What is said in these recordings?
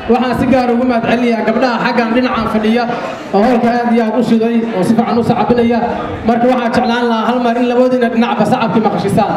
waxaan si gaar ugu mahad celinayaa gabdhaha xaggan dhinacan fadhiya oo howlka aad iyo aad u shiday oo si fiican u sacabinaya marka waxaan jeclaan lahaa hal mar in labadiina dhinacba sacabkii maqashisaan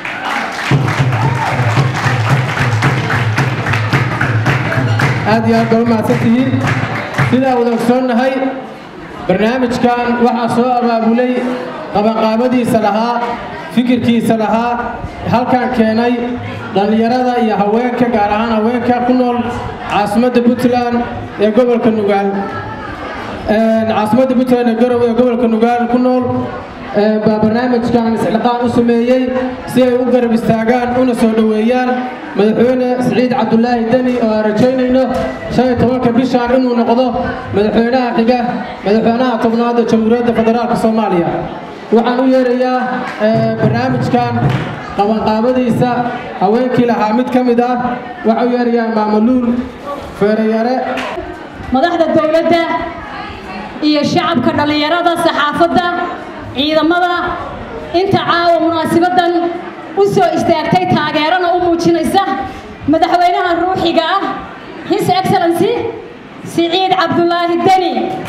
aad iyo aad baa u mahadsan tihiin sidaa wada ogsoonnahay barnaamijkan waxaa soo abaabulay qabanqaabadiisa lahaa fikirkiisa lahaa halkan keenay dhallinyarada iyo haweenka gaar ahaan haweenka ku nool caasimadda puntland ee gobolka nugaal caasimadda puntland ee garowe ee gobolka nugaal ku nool baa barnaamijkan isxilqaan u sameeyey si ay u garab istaagaan una soo dhoweeyaan madaxweyne siciid cabdulaahi deni oo aan rajaynayno shan iyo tobanka bishaan inuu noqdo madaxweynaha xiga madaxweynaha tobnaad ee jamhuuriyadda federaalka soomaaliya waxaan u yeerayaa barnaamijkan qabanqaabadiisa haweenkii lahaa mid ka mid ah waxaan u yeerayaa maamaluul feerayare madaxda dowladda iyo shacabka dhallinyarada saxaafadda ciidamada inta caawa munaasibadan u soo istaagtay taageerana u muujinaysa madaxweynaha ruuxiga ah his excellency siciid cabdulaahi deni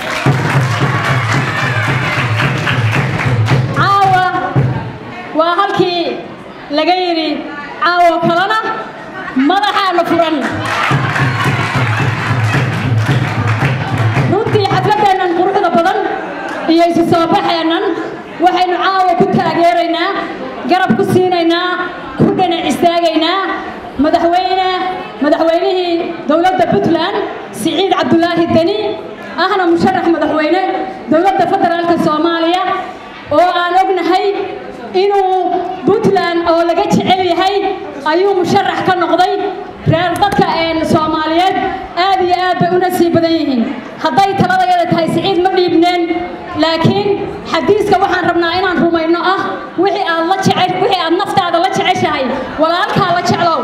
caawa waa halkii laga yidhi caawo kalena madaxaana furan runtii xafladeennan quruxda badan iyo isu soo baxeennan waxaynu caawa ku taageeraynaa garab ku siinaynaa ku dhinac istaagaynaa madaxweyne madaxweynihii dowladda puntland siciid cabdulaahi deni ahna musharax madaxweyne dowladda federaalka soomaaliya oo aan ognahay inuu puntland oo laga jecel yahay ayuu musharax ka noqday reer dadka soomaaliyeed aad iyo aad bay u nasiib badan yihiin hadday taladayada tahay siciid ma dhiibneen laakiin xadiiska waxaan rabnaa inaan rumayno ah wixii aad la jecel wixii aad naftaada la jeceshahay walaalkaa la jeclow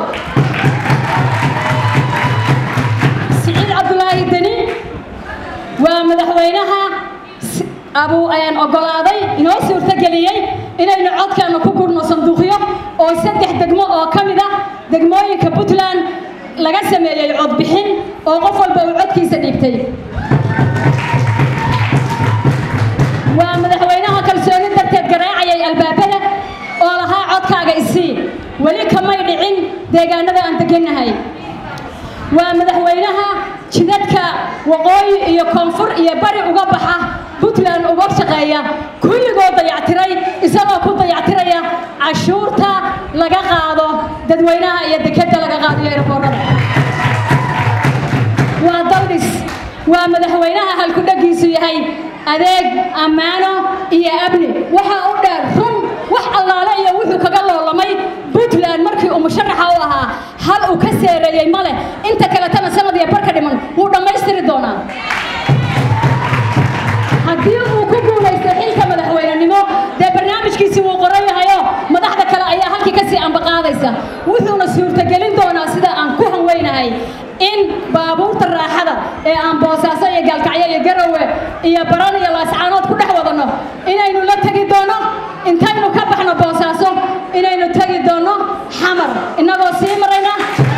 siciid cabdulaahi deni waa madaxweynaha abu ogolaaday inoo suurtogeliyey inaynu codkeena ku gurno sanduuqyo oo saddex degmo oo ka mid ah degmooyinka puntland laga sameeyey codbixin oo qof walba uu codkiisa dhiibtay waa madaxweynaha kalsooni darteed garaacayay albaabada oo lahaa codkaaga isii weli kamay dhicin deegaanada aan degannahay waa madaxweynaha jidadka waqooyi iyo koonfur iyo bari uga baxa puntland uga shaqeeya kulligoo dayactiray isagoo ku dayactiraya cashuurta laga qaado dadweynaha iyo dekeda laga qaadiyo eraboorada waa daldhis waa madaxweynaha halkudhagiisu yahay adeeg ammaano iyo amni waxaa u dheer run wax allaale iyo wuxuu kaga loolamay puntland markii uu musharaxa u ahaa hal uu ka seereeyey ma leh inta kaletana sanad iyo barka dhiman wuu dhammaystiri doonaa haddii uu ku guulaysto xilka madaxweynenimo dee barnaamijkiisi wuu qoran yahayo madaxda kale ayaa halkii kasii ambaqaadaysa wuxuuna suurtagelin doonaa sida aan ku hanweynahay in baabuurta raaxada ee aan boosaaso iyo gaalkacyo iyo garowe iyo baran iyo laascaanood ku dhex wadanno inaynu la tegi doono intaynu ka baxno boosaaso inaynu tegi doono xamar innagoo sii marayna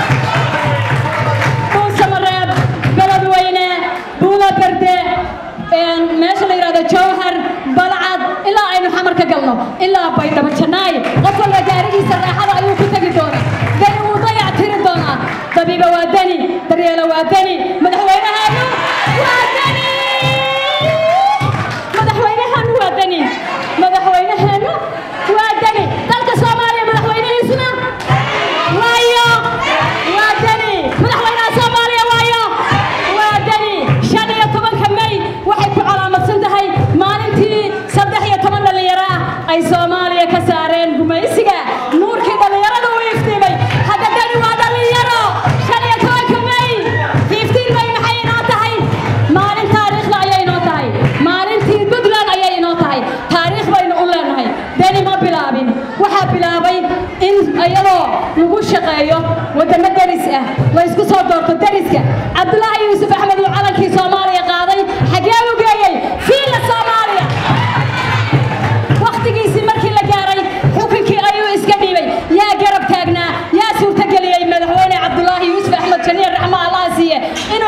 dhuusamareeb beledweyne buuda berde meesha la yidhahdo jawhar balcad ilaa aynu xamar ka galno ilaa baydhabo jannaay qof walba gaarigiisa raaxada ayuu ku tegi doonaa dani wuu dayac tiri doonaa dabiiba waa dani daryeelo waa dani madaxweynahaanu waa dani madaxweynahaanu waa dani madaxweynahaanu waa dani dalka soomaaliya madaxweynihiisuna waayo waa dani madaxweynaha soomaaliya waayo waa dani shan iyo tobanka may waxay ku calaamadsan tahay maalintii saddex iyo toban dhallinyaro ah ay soomaaliya ka saareen gumaysiga nuurkii dhallinyarada u iftiimay hadda dani waa dhallinyaro shan iyo tobanka may fiftiin may maxay inoo tahay maalin taariikhda ayay inoo tahay maalintii puntland ayay inoo tahay taariikh baynu u leenahay dani ma bilaabin waxaa bilaabay in iyadoo lagu shaqeeyo wadamo deris ah la isku soo doorto deriska cabdulaahi yuusuf axmed uu calankii soomaaliya qaaday xagee u geeyey fiila soomaaliya wakhtigiisii markii la gaaray xukunkii ayuu iska dhiibay yaa garab taagnaa yaa suurtageliyey madaxweyne cabdulaahi yuusuf axmed janiir raxma allah siiye inuu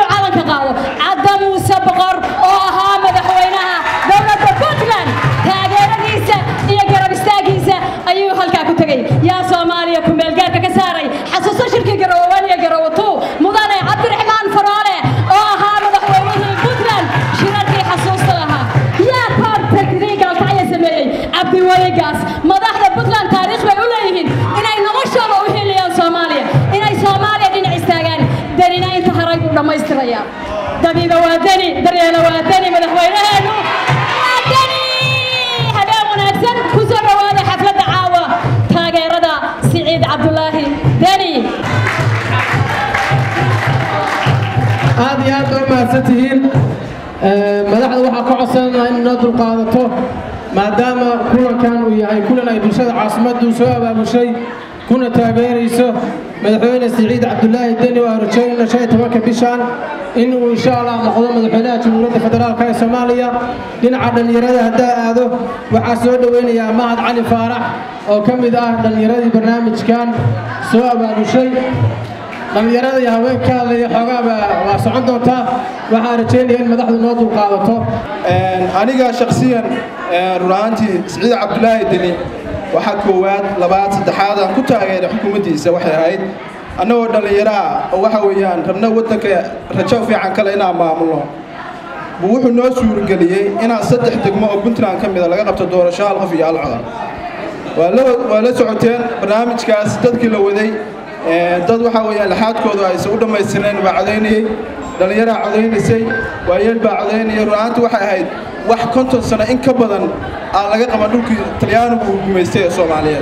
daray buu dhammaystirayaa dabiiba waa deni daryeela waa deni madaxweynaheenu waa deni habeen wanaagsan ku soo dhowaada xafladda caawa taageerada siciid cabdulaahi deni aad iyo aad baa mahadsan tihiin madaxda waxaa ka codsananaa in noo dulqaadato maadaama kulankan uu yahay kulan ay bulshada caasimaddu soo abaabushay kuna taageerayso madaxweyne siciid cabdulaahi deni oo rajaynayna shan iyo tobanka bishan in uu insha allah noqdo madaxweynaha jamhuuriyadda federaalk ee soomaaliya dhinaca dhallinyarada haddaa aado waxaa soo dhoweynayaa mahad cali faarax oo ka mid ah dhallinyaradii barnaamijkan soo abaabushay dhallinyarada iyo haweenka ka hadlaya xoogaaba waa socon doontaa waxaan rajaynaya in madaxdu noo dulqaadato aniga shaksiyan run ahaantii siciid cabdulaahi deni waxaa koowaad labaad saddexaad aan ku taageeray xukuumaddiisa waxay ahayd annagoo dhallinyaro ah oo waxa weeyaan rabna waddanka rajo fiican kale inaan maamulno buu wuxuu noo suurgeliyey inaan saddex degmo oo puntland ka mida laga qabto doorasho hal qof iyo hal codar waa la socoteen barnaamijkaas dadkii la waday dad waxaa weeyaan laxaadkoodu aysan u dhammaystirnayn baa codaynayey dhallinyaraa codaynaysay waayeel baa codaynayay runaanti waxay ahayd wax konton sano in ka badan aan laga qaban dhulkii talyaanigu uu gumaystay ee soomaaliyeed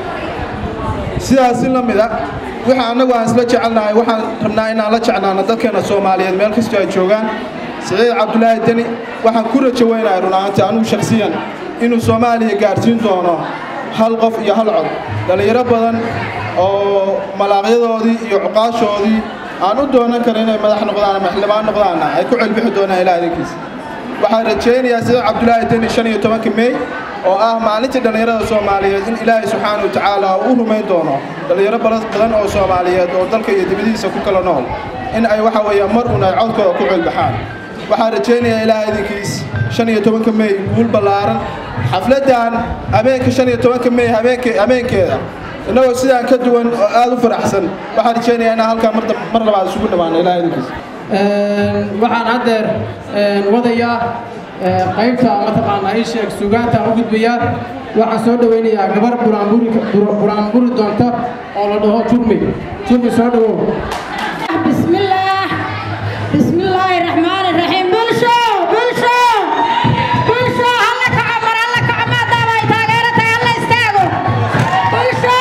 sidaasi la mida wixii annagu aan isla jecelnahay waxaan rabnaa inaan la jecnaano dadkeena soomaaliyeed meel kastoo ay joogaan siciid cabdulaahi deni waxaan ku rajo weynahay runaanti anugu shakhsiyan inuu soomaaliya gaarsiin doono hal qof iyo hal cod dhallinyaro badan oo malaaqyadoodii iyo cuqaashoodii aan u doonan karin inay madax noqdaan ama xildhibaan noqdaanna ay ku celbixi doonaan ilaa idinkiisa waxaan rajaynayaa sida cabdulaahi deni shan iyo tobanka mey oo ah maalintii dhallinyarada soomaaliyeed in ilaahay subxaana wa tacaala uu rumayn doono dhallinyaro badan oo soomaaliyeed oo dalka iyo dibadihiisa ku kala nool in ay waxa weeyaan mar un ay codkooda ku celbaxaan waxaan rajaynayaa ilaaha idinkiis shan iyo tobanka mey guul ballaaran xafladdan habeenka shan iyo tobanka mey habeenkeeda innagoo sidaan ka duwan oo aad u faraxsan waxaan rajaynayaa inaan halkaa mar labaad isugu dhammaano ilaha idinkiis waxaan haddeer wadayaa qaybta mataqaanaa ii sheeg sugaanta u gudbayaa waxaan soo dhoweynayaa gabar buraanburi doonta oo la dhaho jurmi jurmi soo dhawow bismillaah bismillaahi raxmaani raxiim bulsho bulsho bulsho halla kaco mar halla kaco maadaama ay taageero tahay halla istaago bulsho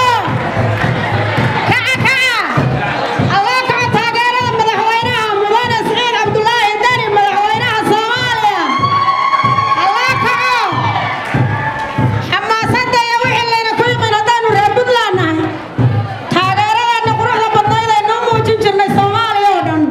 kaca kaca alloo kaco taageerada madaxweynaha mudane siciid cabdulaahi deni madaxweynaha soomaaliya alloo kaco xamaasadda iyo wixii layna ku yimin haddaanu reer puntland nahay taageeradeena quruxda badnayd ay noo muujin jirnay soomaaliya oo dhan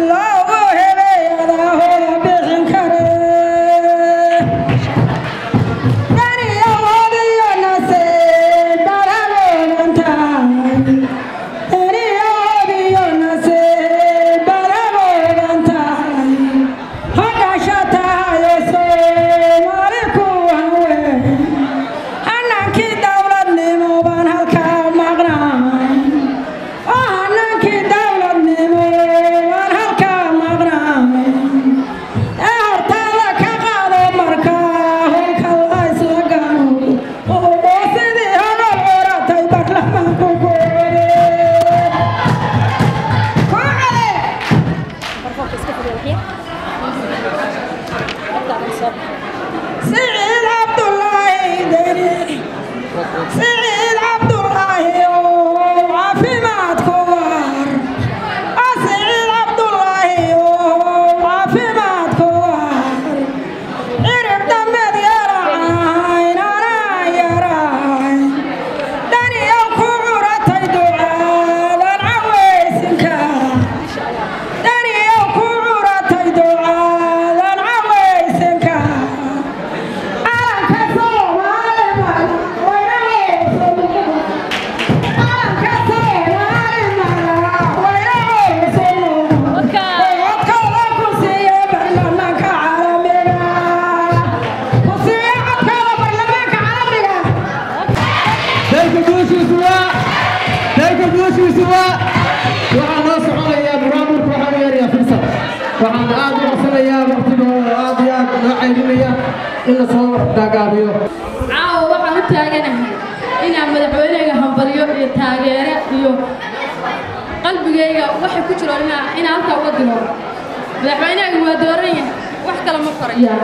سعيد عبد الله دني سعيد عبد الله وعافمات كوار سعيد عبد الله وعافمات كوار عرف دمد يراعين انا يراعين دني يوكورتي دعاء العويسك دني يوكورتي دعاء العويسك dalka guushiisu waa dalka guushiisu waa waxaa noo soconayaa barnaamijku waxaa u yeerayaa firsad waxaan aad u codsanayaa waqtiga oo aad iyo aad noo caydinaya in la soo gaagaabiyo caawa waxaan u taaganahay inaan madaxweyneyga hambaliyo iyo taageere iyo qalbigayga waxay ku jiro inaa inaan halkaa uga diro madaxweyneyga waa dooran yahay wax kale ma farayo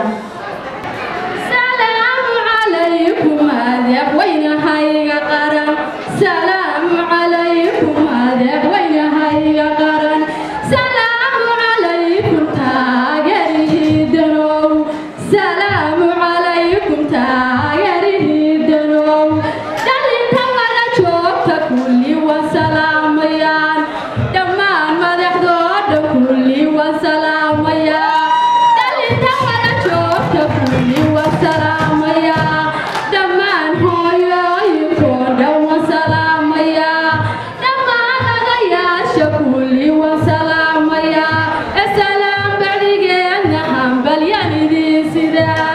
salaamu calaykum madaxweynahayga qaran salaamu calaykum madaxweynahayga qaran salaamu calaykum taageerihiidanow salaamu calaykum taageerihiidanow dhalinta wada joogta kulli waan salaamayaan dhammaan madaxdooda kulli waan salaamayaan dhalinta wada joogta kulli waan salaamayaa dhammaan hooyooyinkoo dhan waan salaamayaa dhammaan odayaasha kulli waan salaamayaa esalaam bacdigeenna hambalyaan idiin sidaa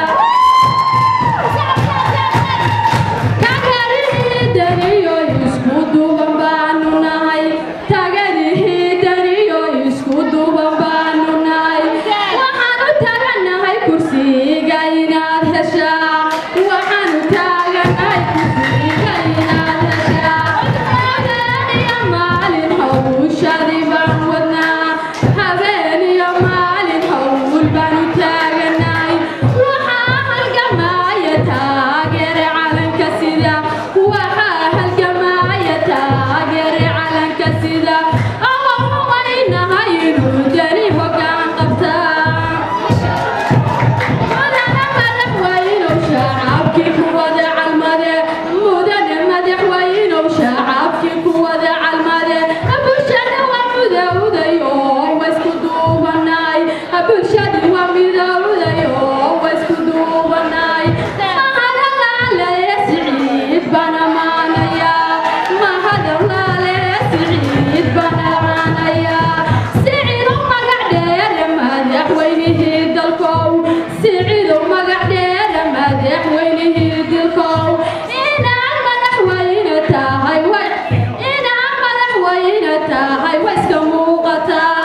tagarihidaniyo isku duuban baanu nahay tagarihidaniyo isku duuban baanu nahay waxaan u taaganahay kursiga inaad heshaa waxaan u taaganahay kursiga inaad heshaa habeen iyo maalin hawshadii baan wadnaa habeen iyo maalin hawl baan u taaganahay waxaa halgamaya taageere calanka sida waxaa halgamaya taageere calanka sida ama hubaynahay inuu dani hoggaan qabtaa mudane madaxweynow shacabkii ku wada calmade mudane madaxweynow shacabkii ku wada calmade bulshada waa midowday oo waa isku duubanay bulshada waa midowday oo waa isku duubanay mahadalaale siciid baan amaanayaa mahadalaale siciid baan amaanayaa siciidow magac dheere madaxweynihii dalkow siciidow magac dheere madaxweynihii dalkow inaad madaxweyne tahay way inaad madaxweyne tahay way iska muuqataa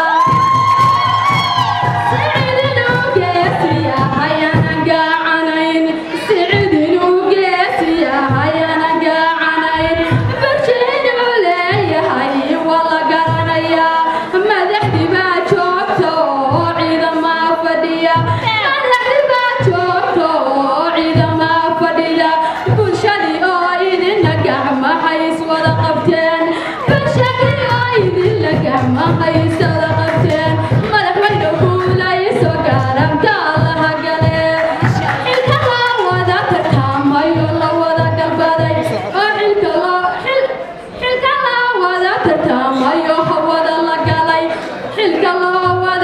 wada qabteen bulshadii oo idinla gacmahaysada qabteen madaxweyne guulayso gaaramka allaha gale xilka loo wada tartamayo la wada galbaday oo xilka loo xil- xilka loo wada tartamayo hawada la galay xilka loo wada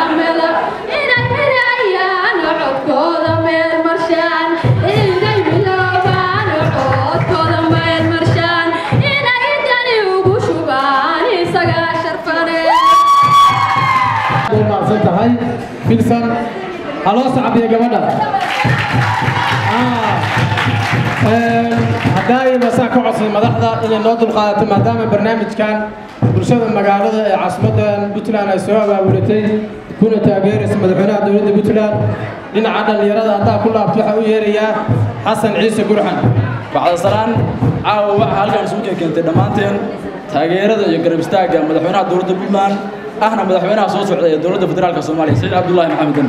mela inay xirayaan codkooda meel marshaan inay biloobaan codkooda meel marshaan inay dani ugu shubaan isagaa sharfane way maadsan tahay filsan haloo sacbiya gabadha haddaay masaa ka codsay madaxda inay noo dulqaadato maadaama barnaamijkan bulshada magaalada ee caasimadda puntland ay soo abaabulatay kuna taageeraysa madaxweynaha dowladda puntland dhinaca dhallinyarada haddaa ku laabto waxaa u yeerayaa xasan ciise gurxan bacdasalaan caawa waxaa halkan isugu keentay dhammaanteen taageerada iyo garab istaagga madaxweynaha dowladda puntland ahna madaxweynaha soo socda ee dowladda federaalka soomaaliya saciid cabdullaahi maxameden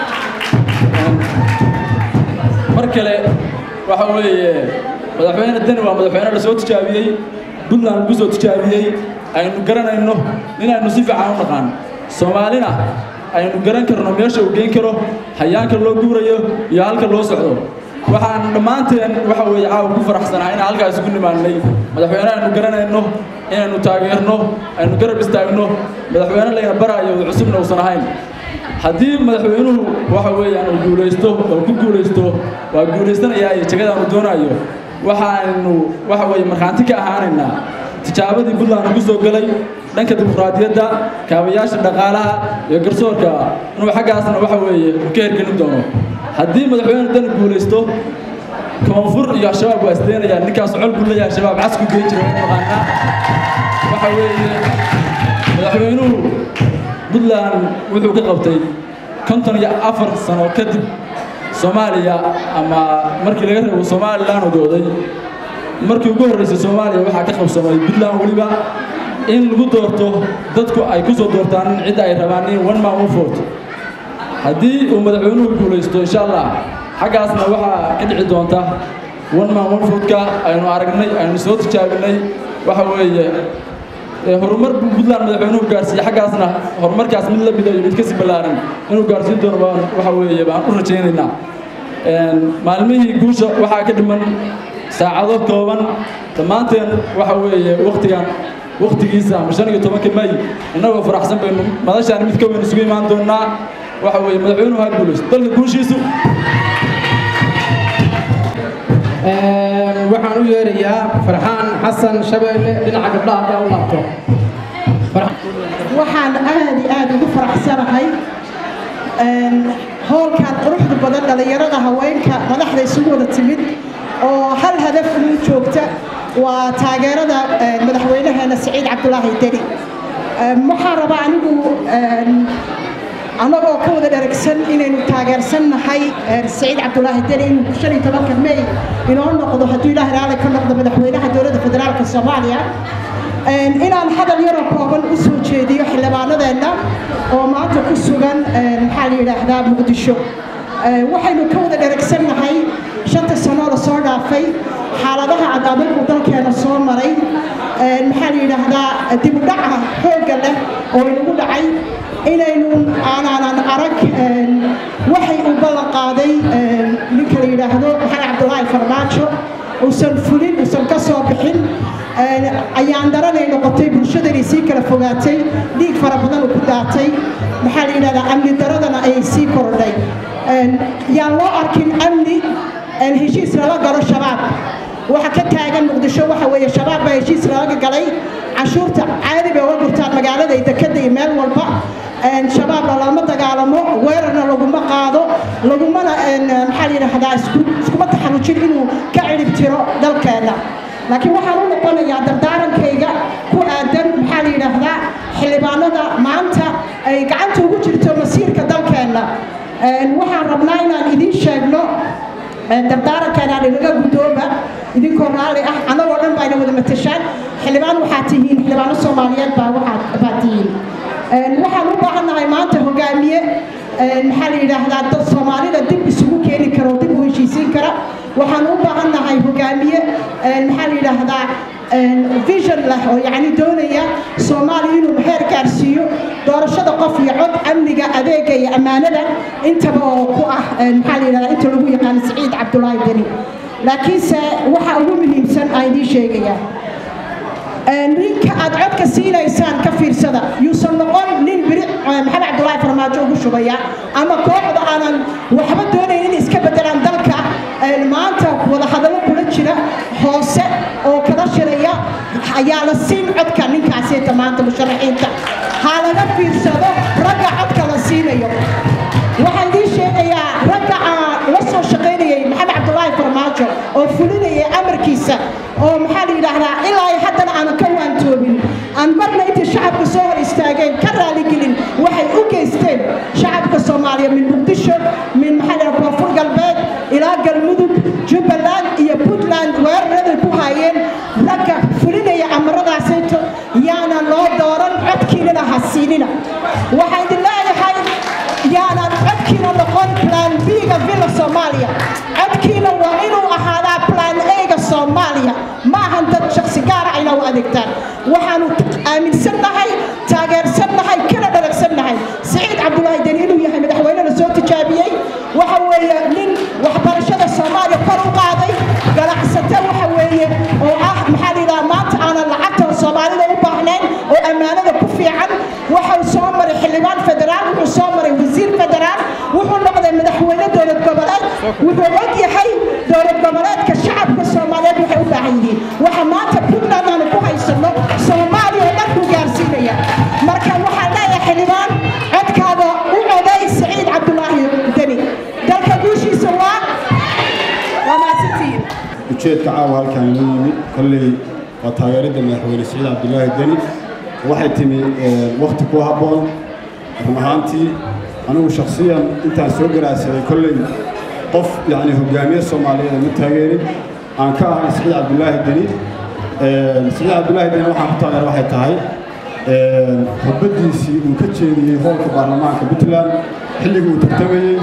mar kale waxa weeye madaxweyne deni waa madaxweyne la soo tijaabiyey puntland lagu soo tijaabiyey aynu garanayno inaynu si fiican u naqaan soomaalina aynu garan karno meesha uu geyn karo hayaanka loo guurayo iyo halka loo socdo waxaan dhammaanteen waxa weeye caawa ku faraxsanahay inaan halkaas isugu nimaannay madaxweyne aynu garanayno inaynu taageerno aynu garab istaagno madaxweyne layna baraayo cusubna uusan ahayn haddii madaxweynuhu waxa weeyaan uu guulaysto oo ku guulaysto waa guulaystanayaa iyo jagada uu doonayo waxaanu waxa weeye markhaanti ka ahaanaynaa tijaabadii puntland ugu soo galay dhanka dimuqraadiyadda kaabayaasha dhaqaalaha iyo garsoorka inuu xaggaasna waxa weeye uu ka hergelin doono haddii madaxweyne dani guulaysto koonfur iyo al-shabaab waa isdeenayaa ninkaas col buu leeyahay al-shabaab casku geen jira maqaanaa waxa weeye madaxweynuhu puntland wuxuu ka qabtay konton iyo afar sano kadib soomaaliya ama markii laga reebo somalilan odooday markii ugu horreysay soomaaliya waxaa ka qabsamay puntland weliba in lagu doorto dadku ay ku soo doortaan cidda ay rabaan in one man one vote haddii uu madaxweynuhu guulaysto insha allah xaggaasna waxaa ka dhici doonta one man one vote-ka aynu aragnay aynu soo tijaabinay waxa weeye horumar buu puntland madaxweynuhu gaarsiiyey xaggaasna horumarkaas mid la mida iyo mid kasii ballaaran inuu gaarsiin doono baan waxa weeye baan u rajaynaynaa maalmihii guusha waxaa ka dhiman saacado kooban dhammaanteen waxa weeye waktigan waktigiisa ama shan iyo tobanka may innagoo faraxsan baynu madashaan mid ka weyn isugu imaan doonaa waxa weeye madaxweynuhu ha guulaysto dalka guushiisu waxaan u yeerayaa farxaan xasan shabeelle dhinaca gabdhaha haddaa u laabto waxaan aad iyo aad ugu faraxsanahay howlkan quruxda badan dhallinyarada haweenka madaxda isugu wada timid oo hal hadaf ugu joogta waa taageerada madaxweynaheena saciid cabdulaahi deni waxaan rabaa anigu annagoo ka wada dheragsan inaynu taageersannahay saciid cabdulaahi deni inuu shan iyo tobanka may inoo noqdo hadduu ilaahay raali ka noqdo madaxweynaha dowladda federaalka soomaaliya inaan hadal yaroo kooban u soo jeediyo xildhibaanadeenna oo maanta ku sugan maxaa la yidhaahdaa muqdisho waxaynu ka wada dheragsannahay shanta sanoo la soo dhaafay xaaladaha cadaadalku dalkeena soo maray maxaa la yidhaahdaa dib u dhaca xoogga leh oo inagu dhacay inaynu aanaanan arag waxay u ballan qaaday ninka la yidhaahdo maxamed cabdulaahi farmaajo uusan fulin uusan ka soo bixin ayaan daranay noqotay bulshadani sii kala fogaatay dhiig fara badan ku daatay maxaa la yidhahdaa amni daradana ayay sii kordhay yaan loo arkin amni heshiis lala galo shabaab waxa ka taagan muqdisho waxa weeye shabaab baa heshiis lalaga galay cashuurta caadi bay uga gurtaan magaalada iyo dekada iyo meel walba shabaabna lama dagaalamo weerarna laguma qaado lagumana maxaa la yidhaahdaa iskuma taxarujin inuu ka cirib tiro dalkeena laakiin waxaan u noqonayaa dardaarankayga ku aadan maxaa la yidhaahdaa xildhibaanada maanta ay gacanta ugu jirto masiirka dalkeenna waxaan rabnaa inaan idiin sheegno dardaarankanaan inaga guddooba idinkoo raalli ah annagoo dhan baa ina wada matashaan xildhibaan waxaa tihiin xildhibaano soomaaliyeed baa waxaa baa tihiin waxaan u baahannahay maanta hogaamiye maxaa la yidhaahdaa dad soomaalida dib isugu keeni kara oo dib u heshiisiin kara waxaan u baahannahay hogaamiye maxaa la yidhaahdaa vision leh oo yacni doonaya soomaaliya inuu heer gaarsiiyo doorashada qof iyo cod amniga adeega iyo ammaanada intaba oo ku ah maxaa la yidhahdaa inta lagu yaqaano saciid cabdulaahi deni laakiinse waxa ugu muhiimsan aan idiin sheegayaa ninka aad codka siinaysaan ka fiirsada yuusan noqon nin biri maxamed cabdulaahi farmaajo ugu shubaya ama kooxda aanan waxba doonayn in iska bedelaan dalka maanta wadahadallo kula jira hoose oo kala shiraya ayaa la siin codka ninkaasita maanta musharaxiinta ha laga fiirsado ragga codka la siinayo waxaan idiin sheegayaa ragga aan la soo shaqaynayay maxamed cabdulaahi farmaajo oo fulinayay amarkiisa oo maxaa la yidhaahdaa ilaa ay haddana aanan ka waantoobin aan marna intay shacabka soo hor istaageen ka raaligelin waxay u geysteen shacabka soomaaliya min muqdisho min maxaa la yidhaha koonfur galbeed ilaa galmudug jubbaland iyo puntland weeraraday ku haayeen ragga fulinaya amaradaasayto yaanan loo dooran codkiinana ha siinina waxaan idin leeyahay yaanan codkiina noqon plan b-ga villa soomaaliya codkiina waa inuu ahaadaa plan a-ga soomaaliya ma ahan dad shaksi gaara ayna u adeegtaan waxaanu aaminsannahay taageersannahay kana dharagsannahay siciid cabdulaahi deni inuu yahay madaxweyne la soo tijaabiyey waxa weeye nin waxbarashada soomaaliya kor u qaaday ganacsate waxa weeye oo ah maxaa la yidhaha maanta aanan lacagta soomaalida u baahnayn oo ammaanada ku fiican waxau soo maray xildhibaan federaal wuxuu soo maray wasiir federaal wuxuu noqday madaxweyne dowlad goboleed wuxuu og yahay dowlad goboleedka shacabka soomaaliyeed waxay u baahan yihiin waxa maanta puntland aanu ku haysano soomaaliya oo dhan ku gaarsiinaya marka waxaan leeyahay xildhibaan codkaaga u coday saciid cabdulaahi deni dalka guushiisa waa waa mahadsantihiin ujeedka caawa halkaan inoo yimid kolley waa taageeridda madaxweyne siciid cabdulaahi deni waxay timi wakhti ku habboon run ahaantii anigu shakhsiyan intaan soo garaadsaday kolley qof yacni hogaamiye soomaaliyeed ma taageerin aan ka ahayn siciid cabdulaahi deni siciid cabdulaahi deni waxaan ku taageera waxay tahay khudbaddiisii uu ka jeediyey hoolka baarlamaanka puntland xilligii uu tartamayey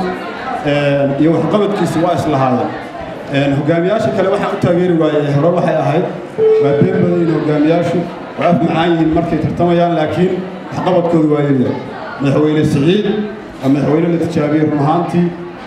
iyo waxqabadkiisi waa islahaayeen hogaamiyaasha kale waxaan u taageeri waayey hore waxay ahayd waa been badayin hogaamiyaashu waa af macaan yihiin markay tartamayaan laakiin waxqabadkoodu waa yaryahay madaxweyne siciid waa madaxweyne la tijaabiyey run ahaantii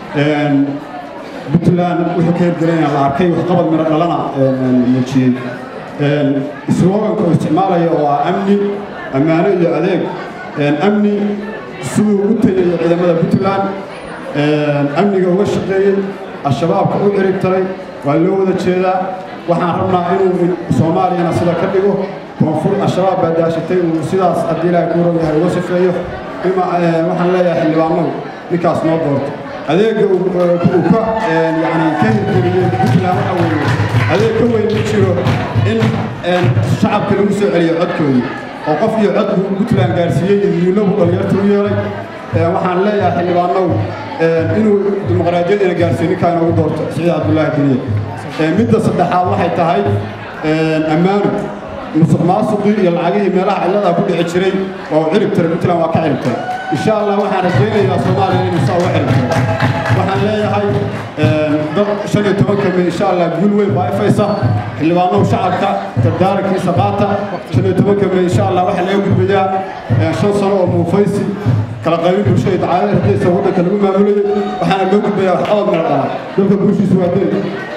puntland wuxuu ka hirgelinaya la arkay waxqabad miro dhalana muujiyey sloganka uu isticmaalaya oo ah amni ammaano iyo adeeg amni siduu u tayayo ciidamada puntland amniga uga shaqeeyey al-shabaabka u cirib taray waa loo wada jeedaa waxaan rabnaa inuu soomaaliyana sida ka dhigo koonfur al-shabaab baa daashatay uu sidaas haddii ilaahay kuu rog yahay uga sifeeyo waxaan leeyahay xildhibaanow ninkaas noo doorto adeegga uu ka yani ka hirgeliyey puntland waxa weeye adeeg ka weyn ma jiro in shacabka lagu soo celiyo codkoodii oo qof iyo cod buu puntland gaarsiiyey idiinlabu dhalinyarta u yeelay waxaan leeyahay xildhibaanow inuu dimuqraadiyadina gaarsiiyo ninkaa inoogu doorto siciid cabdulaahi deniye midda saddexaad waxay tahay ammaano musuq maasuqii iyo lacagihii meelaha cilladaa ku dhici jiray oo cirib tiray puntland waa ka cirib tiray insha allah waxaan rajaynayaa soomaaliya inuu saa uga cirib tiro waxaan leeyahay dad shan iyo tobanka may insha allah guul weyn baa ifaysa xildhibaanahu shacabka dardaarankiisa qaata shan iyo tobanka may insha allah waxaa laga gudbayaa shan sano oo muufaysi kala qaybin bulshada dacaadada hadaysa waddanka lagu maamulayay waxaana loo gudbayaa waxqabad miro dhala dalka guushiisa waa deni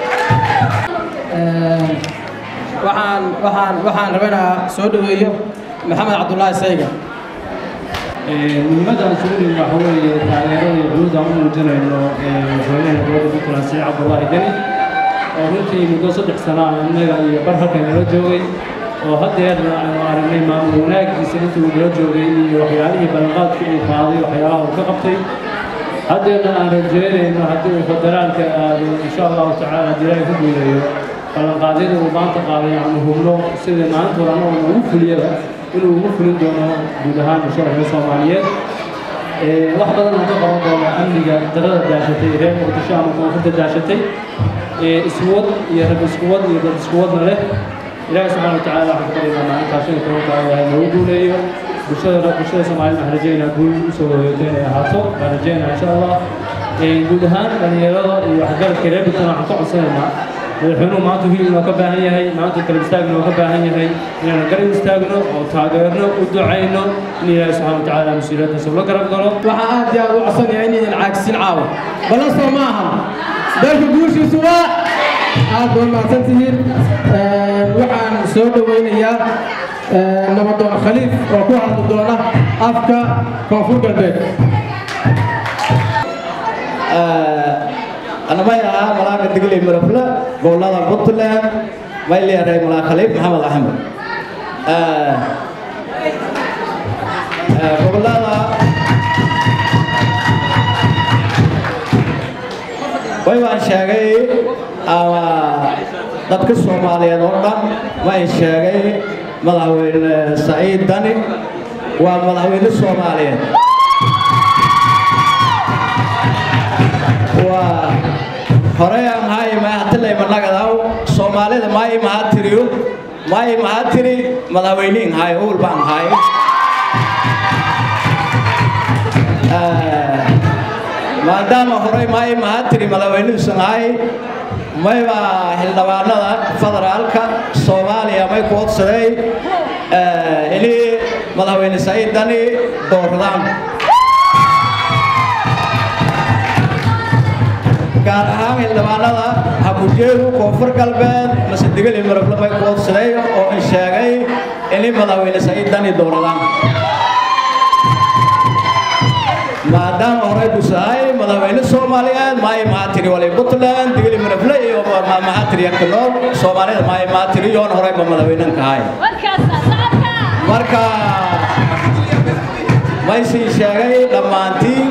waxaan waxaan waxaan rabanayaa soo dhaweeyo maxamed cabdulaahi sayga muhiimadda aan sugu nimi waxa weeye taageerada iyo xuduudda aan u muujinayno madaxweynaha dowladda puntland siciid cabdulaahi deni oo runtii muddo saddex sano ah innaga iyo bar halkan nala joogay oo haddeerna aanu aragnay maamul wanaagiisa intii uu nala joogay iyo waxyaalihii ballanqaadkii uu qaaday waxyaalaha uu ka qabtay haddeerna aan rajeynayno haddii uu federaalka aado insha allahu tacaala haddii ilaahay ku guuleeyo ballanqaadyada uu maanta qaaday aanu hubno sida maalintooda annagu ugu fuliyaba inuu ugu fulin doono guud ahaan musharaxa soomaaliyeed wax badan oo ka qaban doono amniga darada daashatay reer muqdisho ama koonfurta daashatay iskuwad iyo rag iskuwad iyo dad iskuwadna leh ilaahay subxaana watacaala waxaan ku baryaynaa maalintaa shan iyo tobanka ilaahay noogu guuleeyo bulshada bulshada soomaalida waxaan rajeynaa guul usoo hoyooto inay ahaato baan rajeynaa insha allah guud ahaan dhalinyarada iyo waxgaradka reer buntland waxaan ka codsanaynaa madaxweynuhu maanta wiil inoo ka baahan yahay maanta kala istaag inoo ka baahan yahay inaan garab istaagno oo taageerno u ducayno in ilaahay subxaana watacaala mas-uuliyaddaas ula garab galo waxaa aad iyo aad u codsanayaa inaydan caagsin caawa balla soo ma aha dalka guushiisu waa aad baa mahadsantihiin waxaan soo dhowaynayaa nabadoon khaliif oo ku hadli doona afka koonfur galbeed anamay ahaa malaaga digley marafle gobolada puntland may leedahay malaa khaliif maxamed axmed gobolada way baan sheegay ama dadka soomaaliyeed oo dhan waan sheegay madaxweyne saciid dani waa madaxweyne soomaaliyeed waa horey aan haay maahatilay managadaw soomaalida maayi mahaa tiriyo maayi mahaa tiri madaxweyniin haay uul baan haay maadaama horey maayi mahaa tiri madaxweynihiisan haay mayba xildhibaanada federaalka soomaaliya may ku odsaday ini madaxweyne saciid dani doordaan gaar ahaan xildhibaanada habujeedu koonfur galbeed mase digeli marable may ku odsaday oo in sheegay ini madaxweyne saciid dani dooradaan maadaama horey busahay madaxweyne soomaaliyeed maayi mahatiri wali puntland digili marable iyo mahatiri yakanool soomaalida maayi mahatiri yoon horeyba madaxweynen kahay marka maysii sheegay dhammaantiin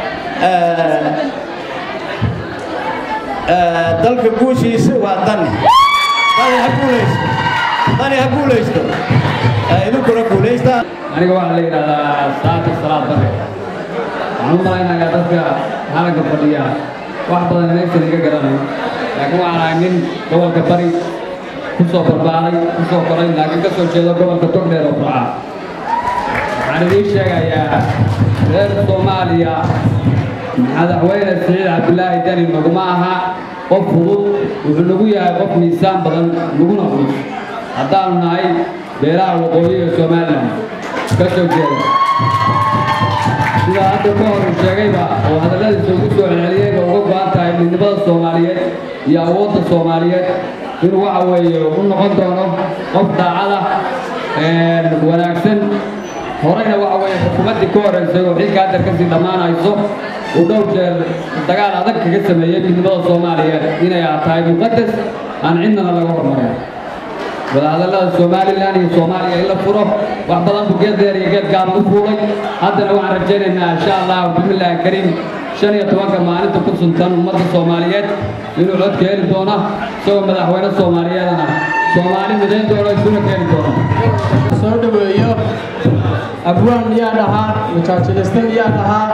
dalka guushiisa waa dani dani ha guulaysto dani ha guulaysto idinkuna guulaysta aniga waxaa la yidhahdaa saata salaad bare waxaan u malaynayaa dadka halanka fadhiya wax badan inaysan iga garanayn laakiin waxaan ahay nin gobolka bari ku soo barbaaray ku soo koray laakiin ka soo jeedo gobolka togdheer oo burca waxaan idiin sheegayaa reer soomaaliya madaxweyne siciid cabdulaahi dani naguma aha qof fudud wuxuu nagu yahay qof miisaan badan naguna fudud haddaanu nahay beelaha waqooyi ee somalilan ka soo jeeda sida hadda ka hor sheegayba oo hadalladiisa ugu soo celceliyeyba uga go'an tahay midnimada soomaaliyeed iyo awoodda soomaaliyeed inuu waxa weeye u noqon doono qof daacada wanaagsan horeyna waxa weeye xukuumaddii ka horeysay oo xilka hadda kasii dhammaanayso uu dhowr jeer dagaal adag kaga sameeyey midnimada soomaaliyeed inay tahay muqadas aan cidnana laga hormarin wadahadallada somalilan iyo soomaaliya in la furo wax badan buu geed dheer iyo geed gaaban u fuulay haddana waxaan rajaynaynaa insha allah bismillaahi kariim shan iyo tobanka maalinta ku suntan ummadda soomaaliyeed inuu codka heli doono isagoo madaxweyne soomaaliyeedana soomaali midayn doono isuna keeni doono soo dhaweeyo abwaan miyaa dhahaa mujaajiliste miyaa dhahaa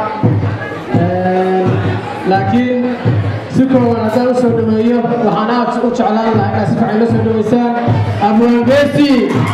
laakiin si kooban haddaan u soo dhaweeyo waxaan aad u jeclaan lahaa inaad si fiican la soo dhaweysaan abwaan geesi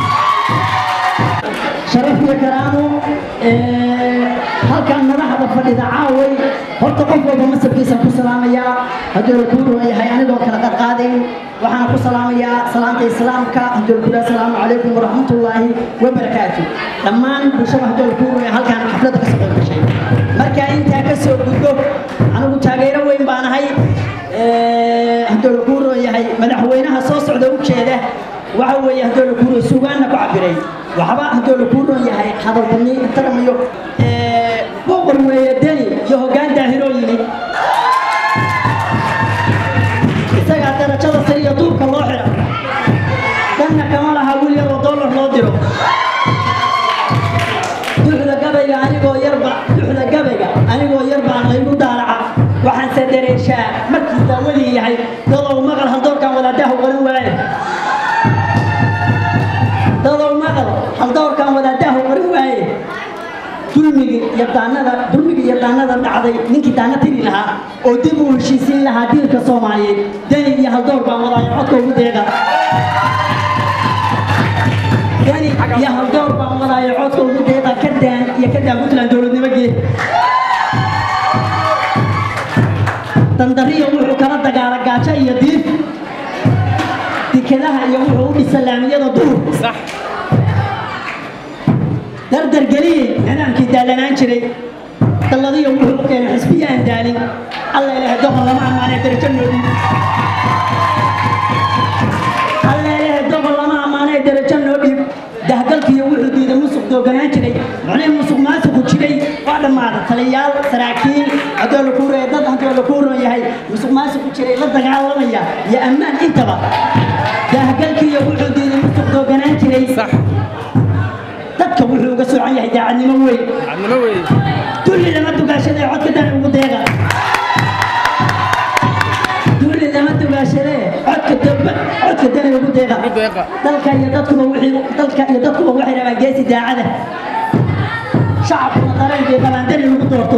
sharaf iyo karaamo halkan madaxda fadhida caaway horta qof walba masabkiisa ku salaamayaa hadduu la kuu ruwan yahay anigoo kala qarqaadayn waxaan ku salaamayaa salaanta islaamka hadduu la kula asalaamu calaykum waraxmatullaahi wabarakaatu dhammaan bulshada hadduu la kuu ruwan yahay halkan xafladda ka soo qayb gashay marka intaa ka soo gudbo anigu taageero weyn baan ahay hadduu la kuu ruwan yahay madaxweynaha soo socda u jeeda waxa weeye hadduu la kuu ruwan sugaanna ku cabiray waxba hadduu la kuu ruwan yahay hadalbani taramiyo boqor weeye deni iyo hoggaan daahiroo yimid isagaa darajada sare iyo duubka loo xidha dhanna kama laha wiil yar oo dollar loo diro duxda gabayga anigoo yarba duxda gabayga anigoo yar baan laygu daalaca waxaanse dareeshaa markii daawadii yahay dadow maqal haldoorkan wadaadaha qaran waaye dadow maqal haldoorkan wadaadaha qaran waaye dulmigii iyo daanada dulmigii iyo daanada dhacday ninkii daana tiri lahaa oo dib u heshiisiin lahaa diilka soomaaliyeed deni iyo haldoor baan wadaayo codka ugu deeqa deni iyo haldoor baan wadaayo codka ugu deeqa ka daan iyo ka daan puntland dowladnimo geed dandariyo wuxuu kala dagaala gaajo iyo diif dikadaha iyo wuxuu u dhisa laamiyada duur dardar geliyey nidaamkii daalanaan jiray dalladiyo wuxuu u keenay xisbiya aan daalin alla ilaahay doqon lama ammaanay darajo noodin waa dhammaaday taliyayaal saraakiil haddoo la kuuraya dad haddoo la kuuran yahay musuq maasuq ku jiray la dagaalamaya iyo ammaan intaba daahgalkii iyo wuxuu diiday musuq dooganaan jiray dadka wuxuu uga soocan yahay daacadnimo weyn dulli lama dugaashadee codka dani ugu deeqa dulli lama dugaashadee codka damba codka dani ugu deeqa dalka iyo dadkuba wixii dalka iyo dadkuba waxay rabaan geesi daacada shacabkuna dareen bay qabaan dani ugu doorto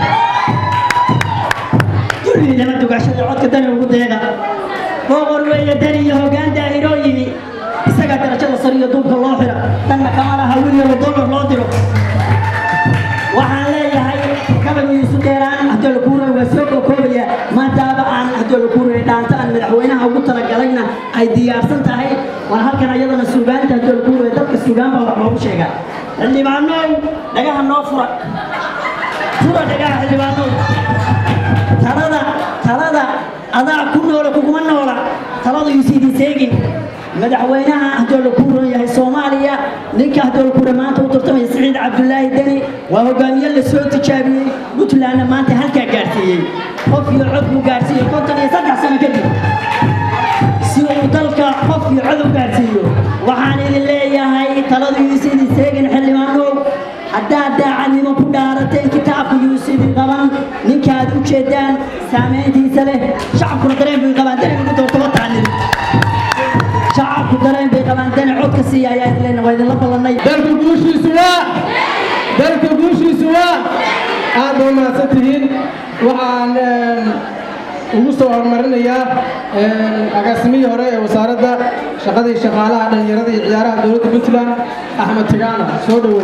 dulli lama dugaashadee codka dani ugu deeqa boqor weeye dani iyo hoggaan daahiroo yimi isagaa darajada sare iyo duubka loo xira danna kama laha wiil yaro dollar loo diro waxaan leeyahay gabaygu isu dheeraan haddoo la kuuray waa soo kokoobaya maadaaba aan haddoo la kuuray dhaanta aan madaxweynaha ugu talagalayna ay diyaarsan tahay waan halkan ayadana suugaanta haddoo la kuuray dadka suugaan baa wax loogu sheegaa xildhibaanow dhagaha noo fura fura dhagaha xildhibaanow talada talada adaa ku noola kuguma noola taladu yuusa idin seegin madaxweynaha haddoo la kuuran yahay soomaaliya ninka haddoo la kuuran maanta u tartamaya siciid cabdulaahi deni waa hogaamiye la soo tijaabiyey puntlandna maanta halkaa gaarsiiyey qof iyo cod buu gaarsiiyey konton iyo saddex sano kadib si uu dalka qof iyo cod u gaarsiiyo waxaan idin leeyahay taladu yuusa idin seegin xildhibaanow haddaad daacadnimo ku dhaarateen kitaabka yuusa idin qaban ninkaad u jeedaan saamayntiisa leh shacabkuna dareen bay qabaan deni ugu doortaba tacnin shacabku dareen bay qabaan dani codka siiya ayaa idin leenahay waa idinla ballanay dalka guushiisu waa dalka guushiisu waa aad ba mahadsan tihiin waxaan ugu soo horumarinayaa agaasimihii hore ee wasaaradda shaqada iyo shaqaalaha dhallinyarada iyo ciyaaraha dowladda puntland axmed tigaana soo dhoweey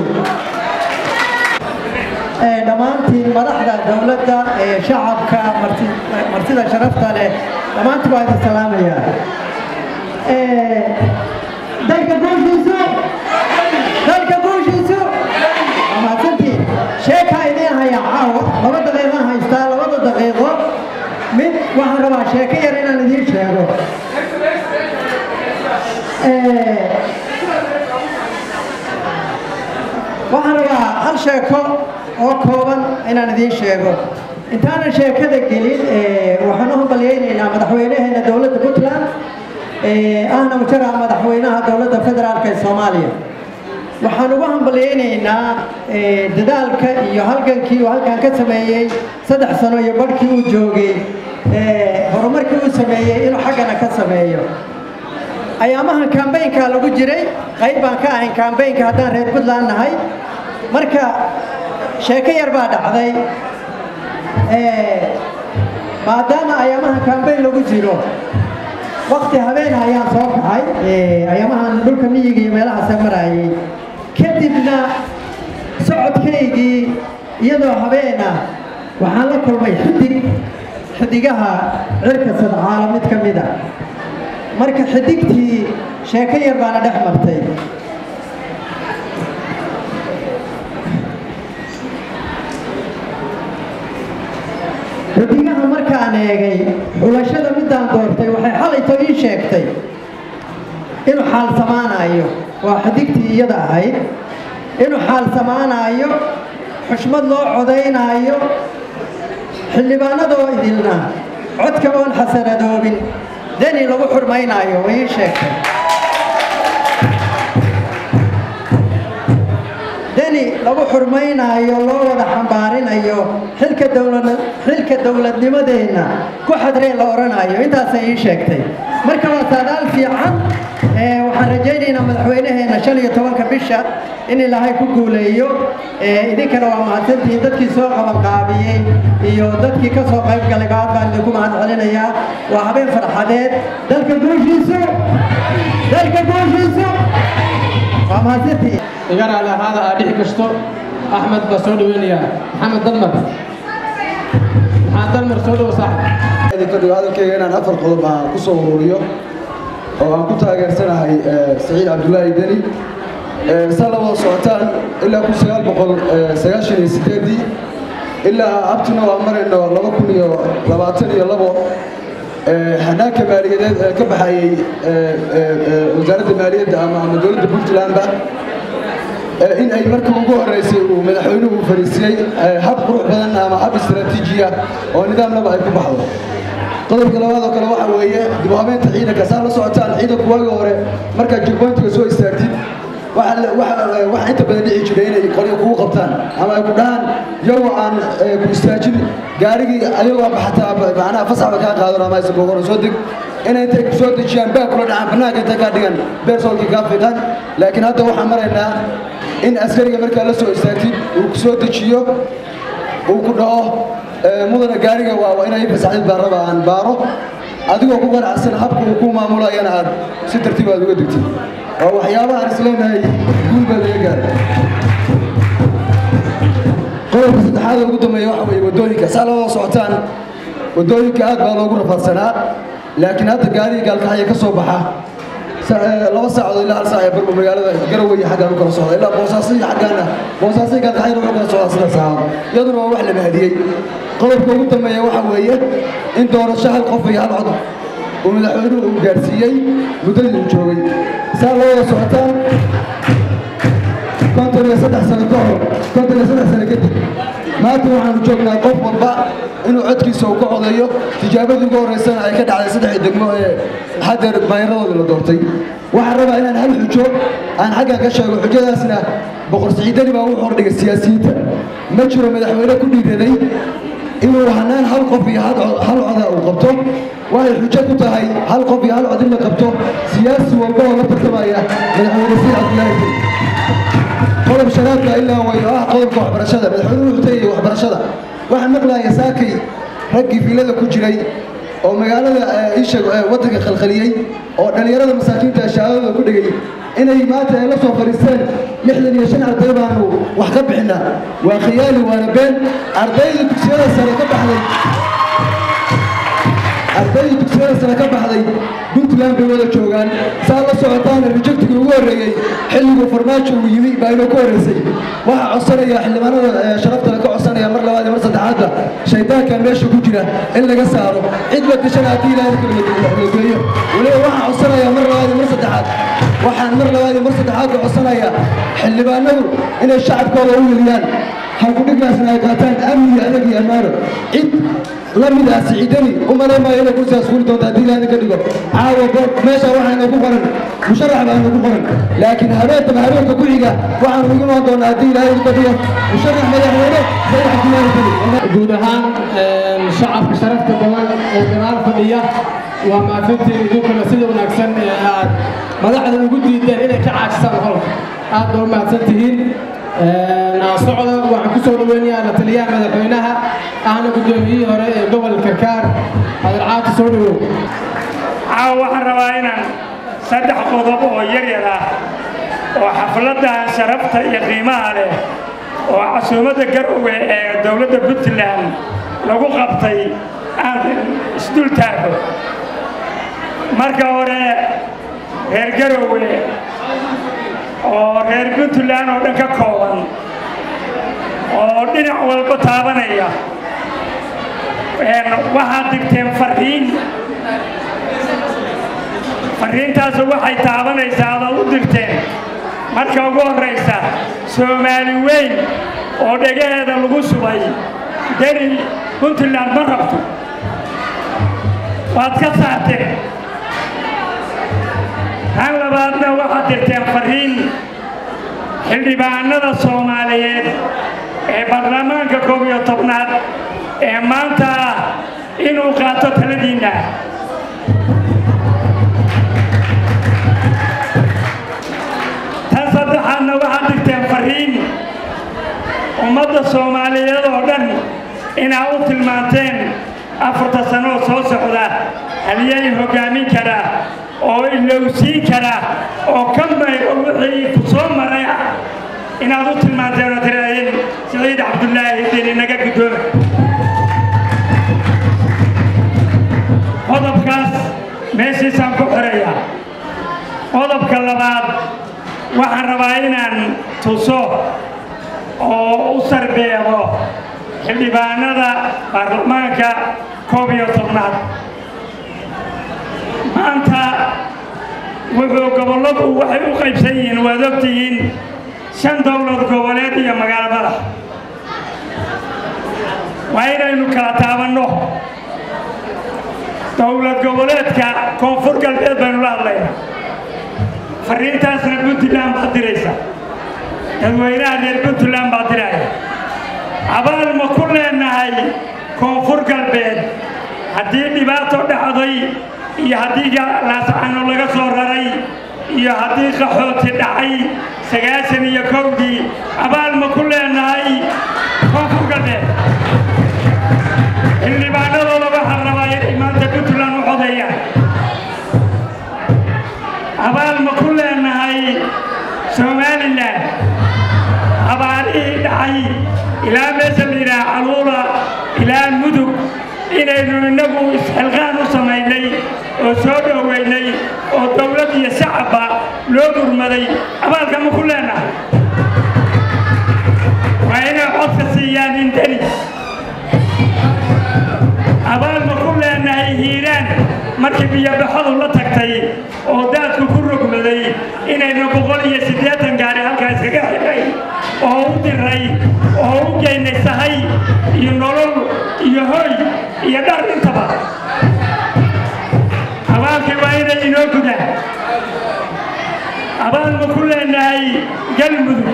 dhammaantiin madaxda dowladda ee shacabka martida sharafta leh dhammaantiin waa idin salaamayaa dalka guushiisu dalka guushiisu mahadsantiin sheekaa idiin haya caawa laba daqiiqo haystaa labada daqiiqo mid waxaan rabaa sheeko yar inaan idiin sheego waxaan rabaa hal sheeko oo kooban inaan idiin sheego intaanan sheekada gelin waxaan u hambalyaynaynaa madaxweynaheena dowladda puntland ahna mujara madaxweynaha dowladda federaalka ee soomaaliya waxaan ugu hambalyaynaynaa dadaalka iyo halgankii uu halkan ka sameeyey saddex sano iyo barhkii uu joogay horumarkii uu sameeyey inuu xaggana ka sameeyo ayaamahan kambaynkaa lagu jiray qayb baan ka ahayn kambaynka haddaan reer puntland nahay marka sheeko yar baa dhacday maadaama ayaamahan kambayn lagu jiro wakti habeena ayaan soo kacay ayaamahan dhulka miyiga iyo meelahaasa marayay kadibna socodkaygii iyadoo habeena waxaan la kulmay xidig xidigaha cirka sadcaala mid ka mid a marka xidigtii sheeko yar baana dhex martay xidigaha markaan eegay xulashada midaan doortay waxay xalayto ii sheegtay inuu xaalsamaanayo waa xidigtii iyada ahayd inuu xaalsamaanayo xushmad loo codaynaayo xildhibaanadoo idilna codka oon xasanadoobin deni lagu xurmaynaayo way ii sheegtay deni lagu xurmaynaayo loo wada xambaarinayo xilka dowlad xilka dowladnimadeenna ku xadreen la odhanayo intaasay ii sheegtay marka waa saadaal fiican waxaan rajaynaynaa madaxweynaheena shan iyo tobanka bisha in ilaahay ku guuleeyo idinkana waa mahadsantihiin dadkii soo qabanqaabiyey iyo dadkii ka soo qayb galay baad baan idinku mahad celinayaa waa habeen farxadeed dalka guushiisu dalka guushiisu waa mahadsantihiin igana alahaada aa dhixi kasto axmed baa soo dhaweynayaa maxamed dalmar maxaa dalmar soo dhowo saaxib kadib hadalkayga inaan afar qodob aan ku soo ururiyo oo aan ku taageersanahay saciid cabdulaahi deni saa la wada socotaan ilaa kun sagaal boqol sagaashan iyo sideedii ilaa abtuna waa marayno laba kun iyo labaatan iyo labo xanaanka maaliyadeed ee ka baxayey wasaaradda maaliyadda ama ama dowladda puntlandba in ay markii ugu horreysay uu madaxweynuhu fariisiyey hab qurux badan ama hab istaraatiiji ah oo nidaam laba ay ku baxdo qodobka labaad oo kale waxa weeye dib u habeynta ciidanka saa la socotaan ciidanku waagi hore markaad jigboyntiga soo istaagtid waxa inta badan dhici jiray inay qolyo kugu qabtaan ama ay ku dhahaan iyagoo aan ku istaajin gaarigii ayagoo baxataa macnaha fasaxba kaa qaadan ama aysan kugu soo deg inay intay ku soo dejiyaan baag kula dhacaan bannaanka intay kaa dhigan beersoolkii kaa fiiqan laakiin hadda waxaan maraynaa in askariga markaa la soo istaagtid uu ku soo dejiyo uu ku dhaho mudana gaariga waa inay fasaxdid baan raba aan baaro adigoo ku ganacsan habka uu ku maamulayana aad si tartiib aad uga degtid waa waxyaabaha aan isleenahay guul baa laga gaaray qodobka saddexaad ugu dambeeya waxa weeye waddooyinka saa loo socotaan waddooyinka aad baa loogu rafaadsanaa laakiin hadda gaariga gaalkaxaya ka soo baxa laba saacadood ilaa hal saac ee barba magaalada garowe iyo xaggaan u kala socda ilaa boosaaso iyo xaggaana boosaaso iyo gaalkaxayna wuxuu kala socdaa sida saacado iyaduna waa wax la mahadiyey qodobka ugu dambeeya waxa weeye in doorasho hal qof iyo hal cod uu madaxweynuhu uu gaarsiiyey muddadii uu joogay saa loo wada socotaan konton iyo saddex sano ka hor konton iyo saddex sano kadib maanta waxaanu joognaa qof walba inuu codkiisa uu ka codeeyo tijaabadii ugu horreysana ay ka dhacday saddexdii degmo ee haddeer maayaradooda la doortay waxaan rabaa inaan hal xujo aan xaggan ka sheego xujadaasna boqor siciidani baa wuxuu hordhigay siyaasiyiinta ma jiro madaxweyne ku dhiiraday inuu hanaan hal qof iyo hal coda uu qabto waxay xujo ku tahay hal qof iyo hal cod in la qabto siyaasi walba oo la tartamaya madaxweyne sii cabdilaahi qodob shanaadka ilaa way oo ah qodobka waxbarashada madaxweynuhu wuxuu tagayay waxbarashada waxaan maqlaaya saakay raggii fiilada ku jiray oo magaalada isha waddanka khalkhaliyey oo dhallinyarada masaakiinta shahaadadooda ku dhigay inay maanta ay la soo fadhiisteen lixdan iyo shan arday baanu wax ka bixinaa waa khiyaali waana been ardayda dugsiyada sare ka baxday ardayda dugsiyada sare ka baxday puntland bay wada joogaan saa la socotaana rejectigii ugu horreeyey xilliguu farmaajo uu yimi baa inoo ka horreysay waxaa codsanaya xildhibaanada sharaftana ka codsanaya mar labaad iyo mar saddexaadda shaydaankan meesha ku jira in laga saaro cid wadashana haddii ilaahay kalmageeyo weliba waxaan codsanaya mar labaad iyo mar saddexaad waxaan mar labaad iyo mar saddexaad ka codsanaya xildhibaanadu inay shacabkooda u weliyaan halkudhiggaasna ay qaataan amni adag iyo ammaano cid la mid ah siciidani u malayn maayo inay kursigaas fuli doonto haddii ilaahay ka dhigo caawa goor meesha waxayna ku qoran musharax baana ku qoran laakiin habeenkaba habeenka ku xiga waxaanu ugu imaan doonaa haddii ilaahay ka dhigo musharax madaxweyne sayid cabdilaahi kali guud ahaan shacabka sharafta badan ee gadaal fadhiya waa maafintii idinkuna sida wanaagsan ee aad madaxda ugu diideen inay ka caajisaan holka aad baa u mahadsan tihiin socda waxaan ku soo dhaweynayaa la taliyaha madaxweynaha ahna guddoomiyihii hore ee gobolka karkaar adarcaata soo dhawow caawa waxaan rabaa inaan saddex qodob oo yaryar ah oo xafladdan sharafta iyo qiimaha leh oo casuumadda garowe ee dowladda puntland lagu qabtay aan isdul taago marka hore reer garowe oo reer puntland oo dhan ka kooban oo dhinac walba taabanaya waxaad digteen farriin farriintaasu waxay taabanaysaa adaad u dirteen marka ugu horraysa soomaali weyn oo dhegaheeda lagu subay deni puntland ma rabto waad ka saarteen tan labaadna waxaad dirteen farriin xildhibaanada soomaaliyeed ee baarlamaanka koob iyo tobnaad ee maanta ah inuu qaato taladiinna tan saddexaadna waxaad digteen farriin ummadda soomaaliyeed oo dhan inaa u tilmaanteen afarta sanoo soo socda haliyay hoggaamin karaa oo ilowsiin kara oo ka mayro wixii ku soo maray ah inaad u tilmaanteen oo tiraaheen siciid cabdulaahi deni naga guddooma qodobkaas meeshiisaan ku xiraya qodobka labaad waxaan rabaa inaan tuso oo u sarbeebo xildhibaanada baarlamaanka koob iyo tobnaad maanta wuxuu gobolladu waxay u qaybsan yihiin waad ogtihiin shan dowlad goboleed iyo magaalo madax waa inaynu kala taabanno dowlad goboleedka koonfur galbeed baynu la hadlaynaa fariintaasna puntland baad diraysa dadweynaha reer puntland baa diraya abaal ma ku leenahay koonfur galbeed haddii dhibaato dhacday iyo haddii laascano laga soo raray iyo haddii qaxooti dhacay sagaashan iyo kowdii abaal ma ku leenahay koonfur galbeed xildhibaanadooda waxaa rabaa inay maanta puntland u codeeyaan abaal ma ku leenahay somalilan abaarihii dhacay ilaa meesha la yidhaha caluula ilaa mudug inaynu innagu isxilqaan u samaynay oo soo dhoweynay oo dowlad iyo shacabba loo gurmaday abaalka ma ku leenahay waa inay codka siiyaan indeni abaal ma ku leenahay hiiraan markii biyobaxadu la tagtay oo daadku ku rogmaday inaynu boqol iyo siddeetan gaari halkaa iskaga xidhay oo u diray oo u geynay sahay iyo nolol iyo hoy iyo dhar intaba abaalkii waa inay inoo gudaan abaal ma ku leenahay galmudug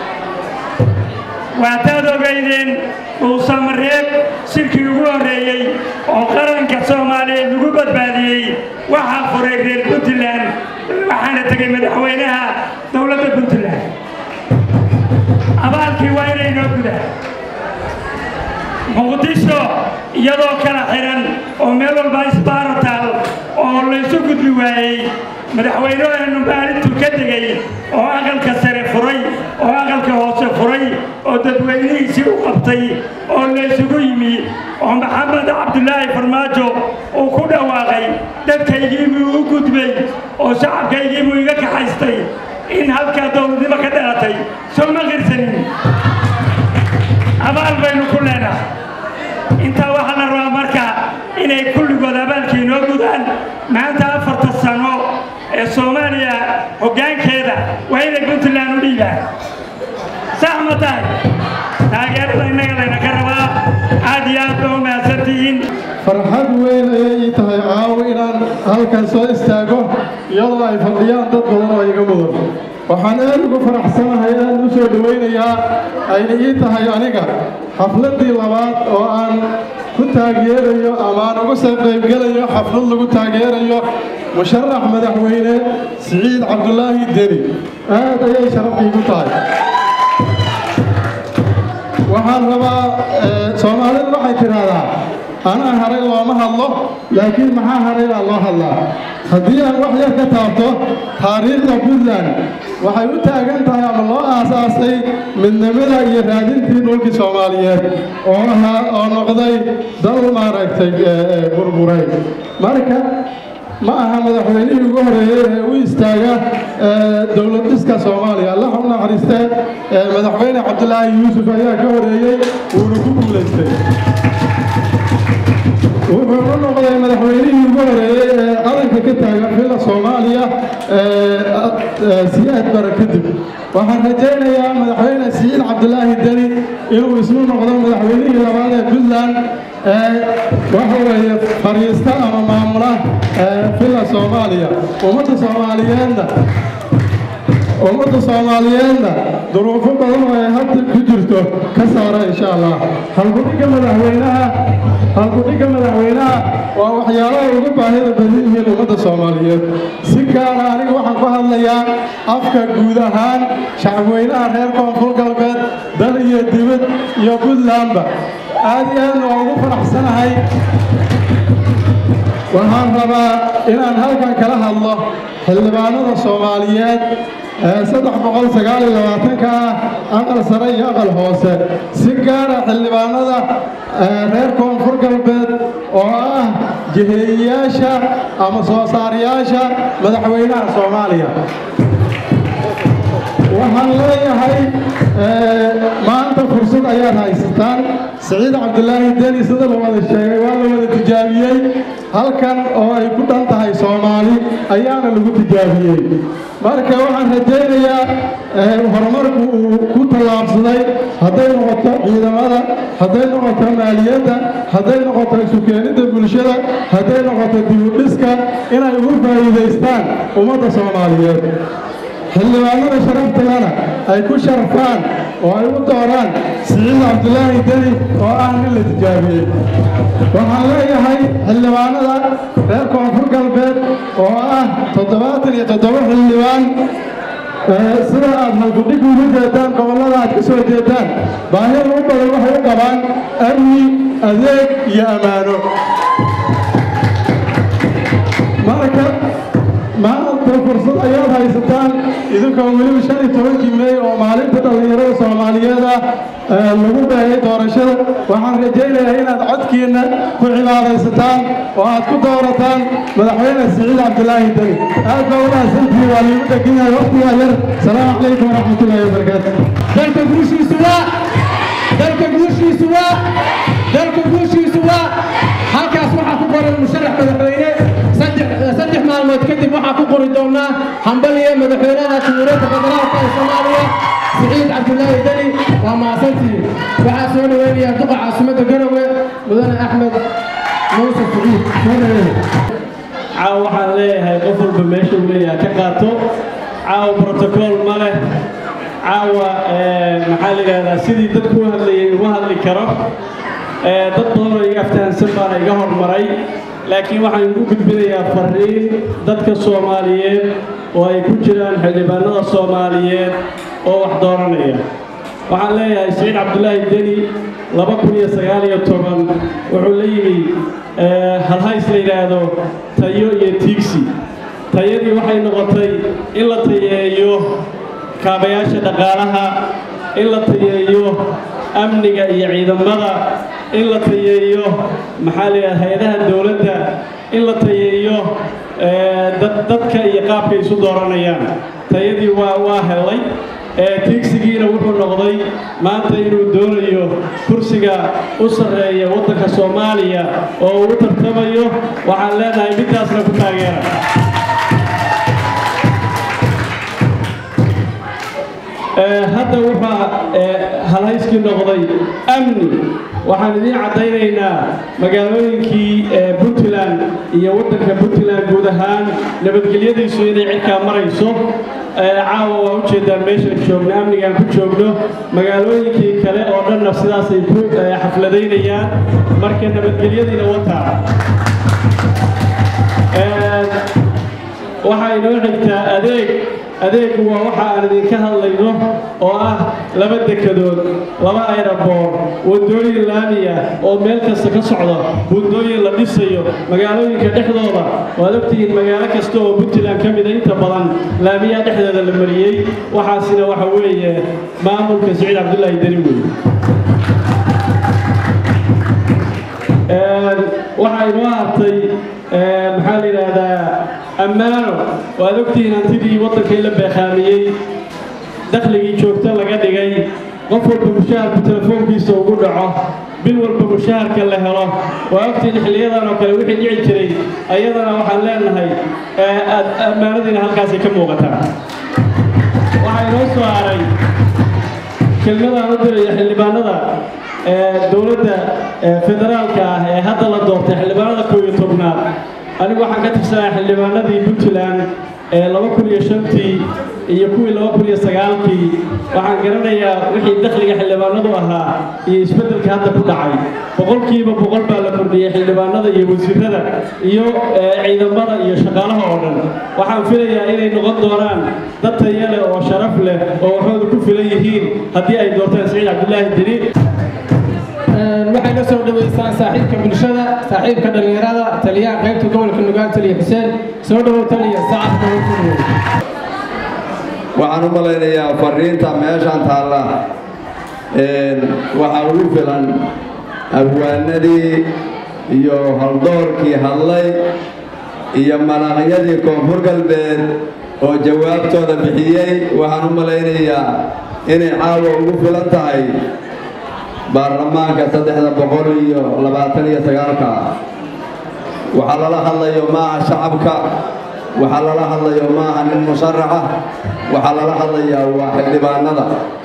waataad ogaydeen dhuusamareeb shirkii ugu horreeyey oo qaranka soomaaliyeed lagu badbaadiyey waxaa furay reer puntland waxaana tegay madaxweynaha dowladda puntland abaalkii waa inay noo gudaan muqdisho iyadoo kala xihan oo meel walba isbaarataal oo laysu gudbi waayey madaxweynuheenu maalintuu ka degay oo aqalka sare furay oo aqalka hoose furay oo dadweynihiisii u qabtay oo laysugu yimi oo maxamed cabdulaahi farmaajo uu ku dhawaaqay dadkaygiibuu u gudbay oo shacabkaygiibuu iga kaxaystay in halkaa dowladnimo ka dhalatay soo ma qirsanin abaal baynu ku leenahay intaa waxaa la rabaa marka inay kulligood abaalkii inoo gudaan maanta afarta sano ee soomaaliya hoggaankeeda waa inay puntland u dhiibaan sax ma tahay taageerada innaga laynaka rabaa aad iyo aad ba u mahadsantihiin farxad weyn ayay ii tahay caawo inaan halkan soo istaago iyadoo ay fadhiyaan dad badan oo iga mudan waxaan aad ugu faraxsanahay aad u soo dhowaynayaa ayna ii tahay aniga xafladdii labaad oo aan ku taageerayo ama aan uga soo qaybgelayo xaflad lagu taageerayo musharax madaxweyne siciid cabdulaahi deni aad ayay sharaf iigu tahay waxaan rabaa soomaalidu waxay tidhaahdaa anaa haray looma hadlo laakiin maxaa haray baa loo hadlaa haddii aan wax yar ka taabto taariikhda puntland waxay u taagan tahay ama loo aasaasay midnimada iyo raadintii dhulkii soomaaliyeed oo ahaa oo noqday dal maaragtay burburay marka ma aha madaxweynihii ugu horeeyey ee u istaaga dowlad dhiska soomaaliya allah u naxariistee madaxweyne cabdulaahi yuusuf ayaa ka horeeyey wuuna ku guulaystay wuxuu u noqday madaxweynihii ugu horeeyey ee qaranka ka taagan xilla soomaaliya siyaad bara kadib waxaan rajaynayaa madaxweyne siciid cabdulaahi deni inuu isnu noqdo madaxweynihii labaad ee puntland waxa weeye fariista ama maamula xilla soomaaliya ummadda soomaaliyeedna ummadda soomaaliyeedna duruufo badan oo ay hadda ku jirto ka saara insha allah halgudhigga madaxweynaha halgudhigga madaxweynaha waa waxyaalaha ugu baahida badan yihiin ummadda soomaaliyeed si gaara aniga waxaan ku hadlayaa afka guud ahaan shacabweynaha reer koonfur galbeed dal iyo dibad iyo puntlandba aad iyo aadna waa ugu faraxsanahay waxaan rabaa inaan halkan kala hadlo xildhibaanada soomaaliyeed saddex boqol sagaal iyo labaatanka ah aqal sare iyo aqal hoose si gaara xildhibaanada reer koonfur galbeed oo ah jiheeyayaasha ama soo saarayaasha madaxweynaha soomaaliya waxaan leeyahay maanta fursad ayaad haysataan siciid cabdulaahi deni sida la wada sheegay waa la wada tijaabiyey halkan oo ay ku dhan tahay soomaali ayaana lagu tijaabiyey marka waxaan rajaynayaa horumarku uu ku tallaabsaday hadday noqoto ciidamada hadday noqoto maaliyadda hadday noqoto isu keenidda bulshada hadday noqoto dibudhiska inay ugu faa'iidaystaan ummadda soomaaliyeed xildhibaanada sharaftalana ay ku sharfaan oo ay u dooraan siciid cabdulaahi deni oo ah nin la tijaabiyey waxaan leeyahay xildhibaanada reer koonfur galbeed oo ah toddobaatan iyo toddoba xildhibaan sida aad halkudhig ugu jeedaan gobollada aad ka soo jeedaan baahida u badan waxay u qabaan amni adeeg iyo ammaano marka maanta fursad ayaad haysataan idinkoo weliba shan iyo tobankii meey oo maalinta dhallinyarada soomaaliyeed ah lagu beegay doorashada waxaan rajaynayaa inaad codkiinna ku cibaadaysataan oo aad ku doorataan madaxweyne siciid cabdulaahi deni aad baa u mahadsantihiin waa liigu dhegan yahay waqtigaa yar salaamu calaykum waraxmatullaahi wabarakaatu dalka guushiisu waa dalka guushiisu waa dalka guushiisu waa halkaas waxaa ku qoran musharax madaxweyne saddex maalmood kadib waxaa ku qori doonaa hambaliya madaxweynaha jamhuuriyadda federaalka ee soomaaliya siciid cabdulaahi deni waa mahadsantihiin waxaa soo dhaweynaya duqa caasimadda garowe mudane axmed muuse siciid soo dhaweynaya caawa waxaan leeyahay qof walba meesha uu leeyahay ka qaato caawa brotocool ma leh caawa maxaa la yidhahdaa sidii dadku u hadlayay uma hadli karo dad badan oo iga aftahansan baana iga hormaray laakiin waxaan ugu gudbinayaa fariin dadka soomaaliyeed oo ay ku jiraan xildhibaanada soomaaliyeed oo wax dooranaya waxaan leeyahay siciid cabdulaahi deni laba kun iyo sagaal iyo toban wuxuu la yimi halhays la yidhaahdo tayo iyo tiigsi tayadii waxay noqotay in la tayeeyo kaabayaasha dhaqaalaha in la tayeeyo amniga iyo ciidamada in la tayeeyo maxaa la yidhaha hay-adaha dowladda in la tayeeyo dadka iyo qaabkay isu dooranayaan tayadii waa waa helay tiigsigiina wuxuu noqday maanta inuu doonayo kursiga u sarreeya waddanka soomaaliya oo uu u tartamayo waxaan leenahay midtaasna ku taageera hadda waxaa halhayskii noqday amni waxaan idiin caddaynaynaa magaalooyinkii puntland iyo waddanka puntland guud ahaan nabadgelyadiisu inay cirkaa marayso caawa waa ujeedaan meeshaan joogno amnigaan ku joogno magaalooyinkii kale oo dhanna sidaasay ku xafladaynayaan marka nabadgelyadiina wataa waxaa inoo xigtaa adeeg adeegu waa waxa aan idinka hadlayno oo ah laba dekadood laba ayraboor wadooyin laamiya oo meel kasta ka socda buundooyin la dhisayo magaalooyinka dhexdooda waad ogtihiin magaalo kasta oo puntland ka mida inta badan laamiyaha dhexdeeda la mariyey waxaasina waxa weeye maamulka siciid cabdulaahi deni wey waxaa inoo hartay maxaa la yidhaahdaa ammaano waad ogtihiin hantidii waddankii la beeqaamiyey dakhligii joogto laga dhigay qof walba mushaharku telefoonkiisa ugu dhaco bil walba mushaharka la helo waa ogtihiin xilliyadan oo kale wixii dhici jiray ayadana waxaan leenahay ammaanadiina halkaasay ka muuqataa waxaa inoo soo haray kelmadaan u diraya xildhibaanada dowladda federaalka ah ee hadda la doortay xildhibaanada koob iyo tobnaad anigu waxaan ka tirsanaa xildhibaanadii puntland ee laba kun iyo shantii iyo kuwii laba kun iyo sagaalkii waxaan garanayaa wixii dakhliga xildhibaanadu ahaa iyo isbeddelka hadda ku dhacay boqolkiiba boqol baa la kordhiyey xildhibaanada iyo wasiirada iyo ciidamada iyo shaqaalaha oo dhan waxaan filayaa inay noqon doonaan dad taya leh oo sharaf leh oo waxooda ku filan yihiin haddii ay doortaan siciid cabdulaahi deni waxay la soo dhaweysaan saaxiibka bulshada saaxiibka dhallinyarada taliyaha qaybta gobolka nugaal taliya xuseen soo dhawow taliya sacadka waxaan u malaynayaa fariinta meeshaan taalla waxaa ugu filan abwaanadii iyo haldoorkii hadlay iyo malaqyadii koonfur galbeed oo jawaabtooda bixiyey waxaan u malaynayaa inay caawa ugu filan tahay baarlamaanka saddexda boqol iyo labaatan iyo sagaalka waxaa lala hadlayo maaha shacabka waxaa lala hadlayo maaha nin musharaxa waxaa lala hadlayaa waa xildhibaanada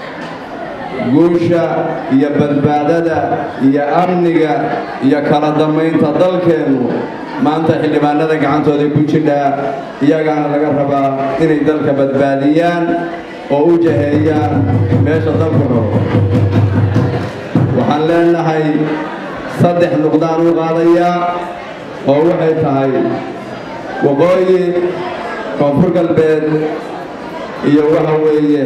guusha iyo badbaadada iyo amniga iyo kala dammaynta dalkeennu maanta xildhibaanada gacantooda ku jidhaa iyagaana laga rabaa inay dalka badbaadiyaan oo u jaheeyaan meesha dalku rabo waxaan leenahay saddex nuqdaan u qaadayaa oo waxay tahay waqooyi koonfur galbeed iyo waxa weeye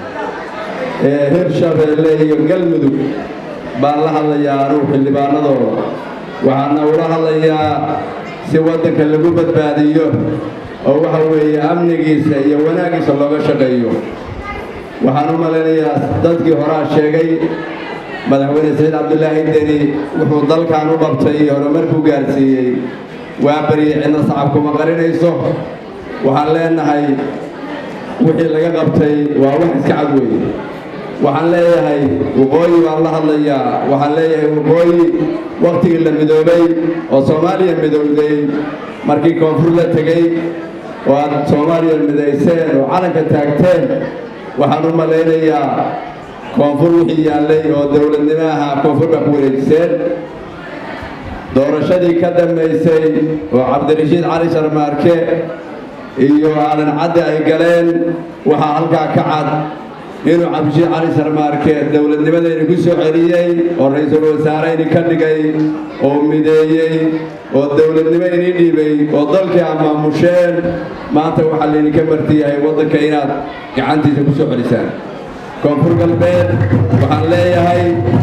hirshabeelle iyo galmudug baan la hadlayaa anugu xildhibaanadooda waxaana ula hadlayaa si waddanka lagu badbaadiyo oo waxa weeye amnigiisa iyo wanaaggiisa looga shaqeeyo waxaan u malaynayaa dadkii horaa sheegay madaxweyne saciid cabdulaahi deni wuxuu dalkan u qabtay horumarkuu gaarsiiyey waa baryay cidna sacabkuma qarinayso waxaan leenahay wixii laga qabtay waa wax iska cad weeye waxaan leeyahay waqooyi baan la hadlayaa waxaan leeyahay waqooyi wakhtigii la midoobay oo soomaaliya midowday markii koonfur la tegey oo aad soomaaliya midayseen oo calanka taagteen waxaan u malaynayaa koonfur wixii yaallay oo dowladnimo ahaa koonfur baa ku wareejiseen doorashadii ka dambaysay oo cabdirashiid cali sharmaarke iyo aadan cadde ay galeen waxaa halkaa ka cad inuu cabdirashiid cali sharmaarke dowladnimadayni ku soo celiyey oo ra-iisul wasaareyni ka dhigay oo mideeyey oo dowladnimo inii dhiibay oo dalkii aad maamusheen maanta waxaa laydinka marti yahay waddanka inaad gacantiisa ku soo celisaan koonfur galbeed waxaan leeyahay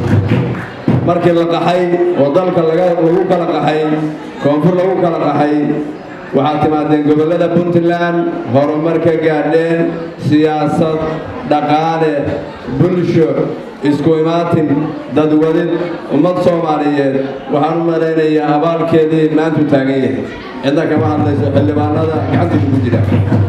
markii la qaxay oo dalka lagu kala qaxay koonfur lagu kala qaxay waxaad timaadeen gobollada puntland horumar ka gaadheen siyaasad dhaqaale bulsho isku imaatin dadwadid ummad soomaaliyeed waxaan u malaynayaa abaalkeedii maantu taagan yahay cidna kama hadlayso xildhibaanada gacantiisa ku jira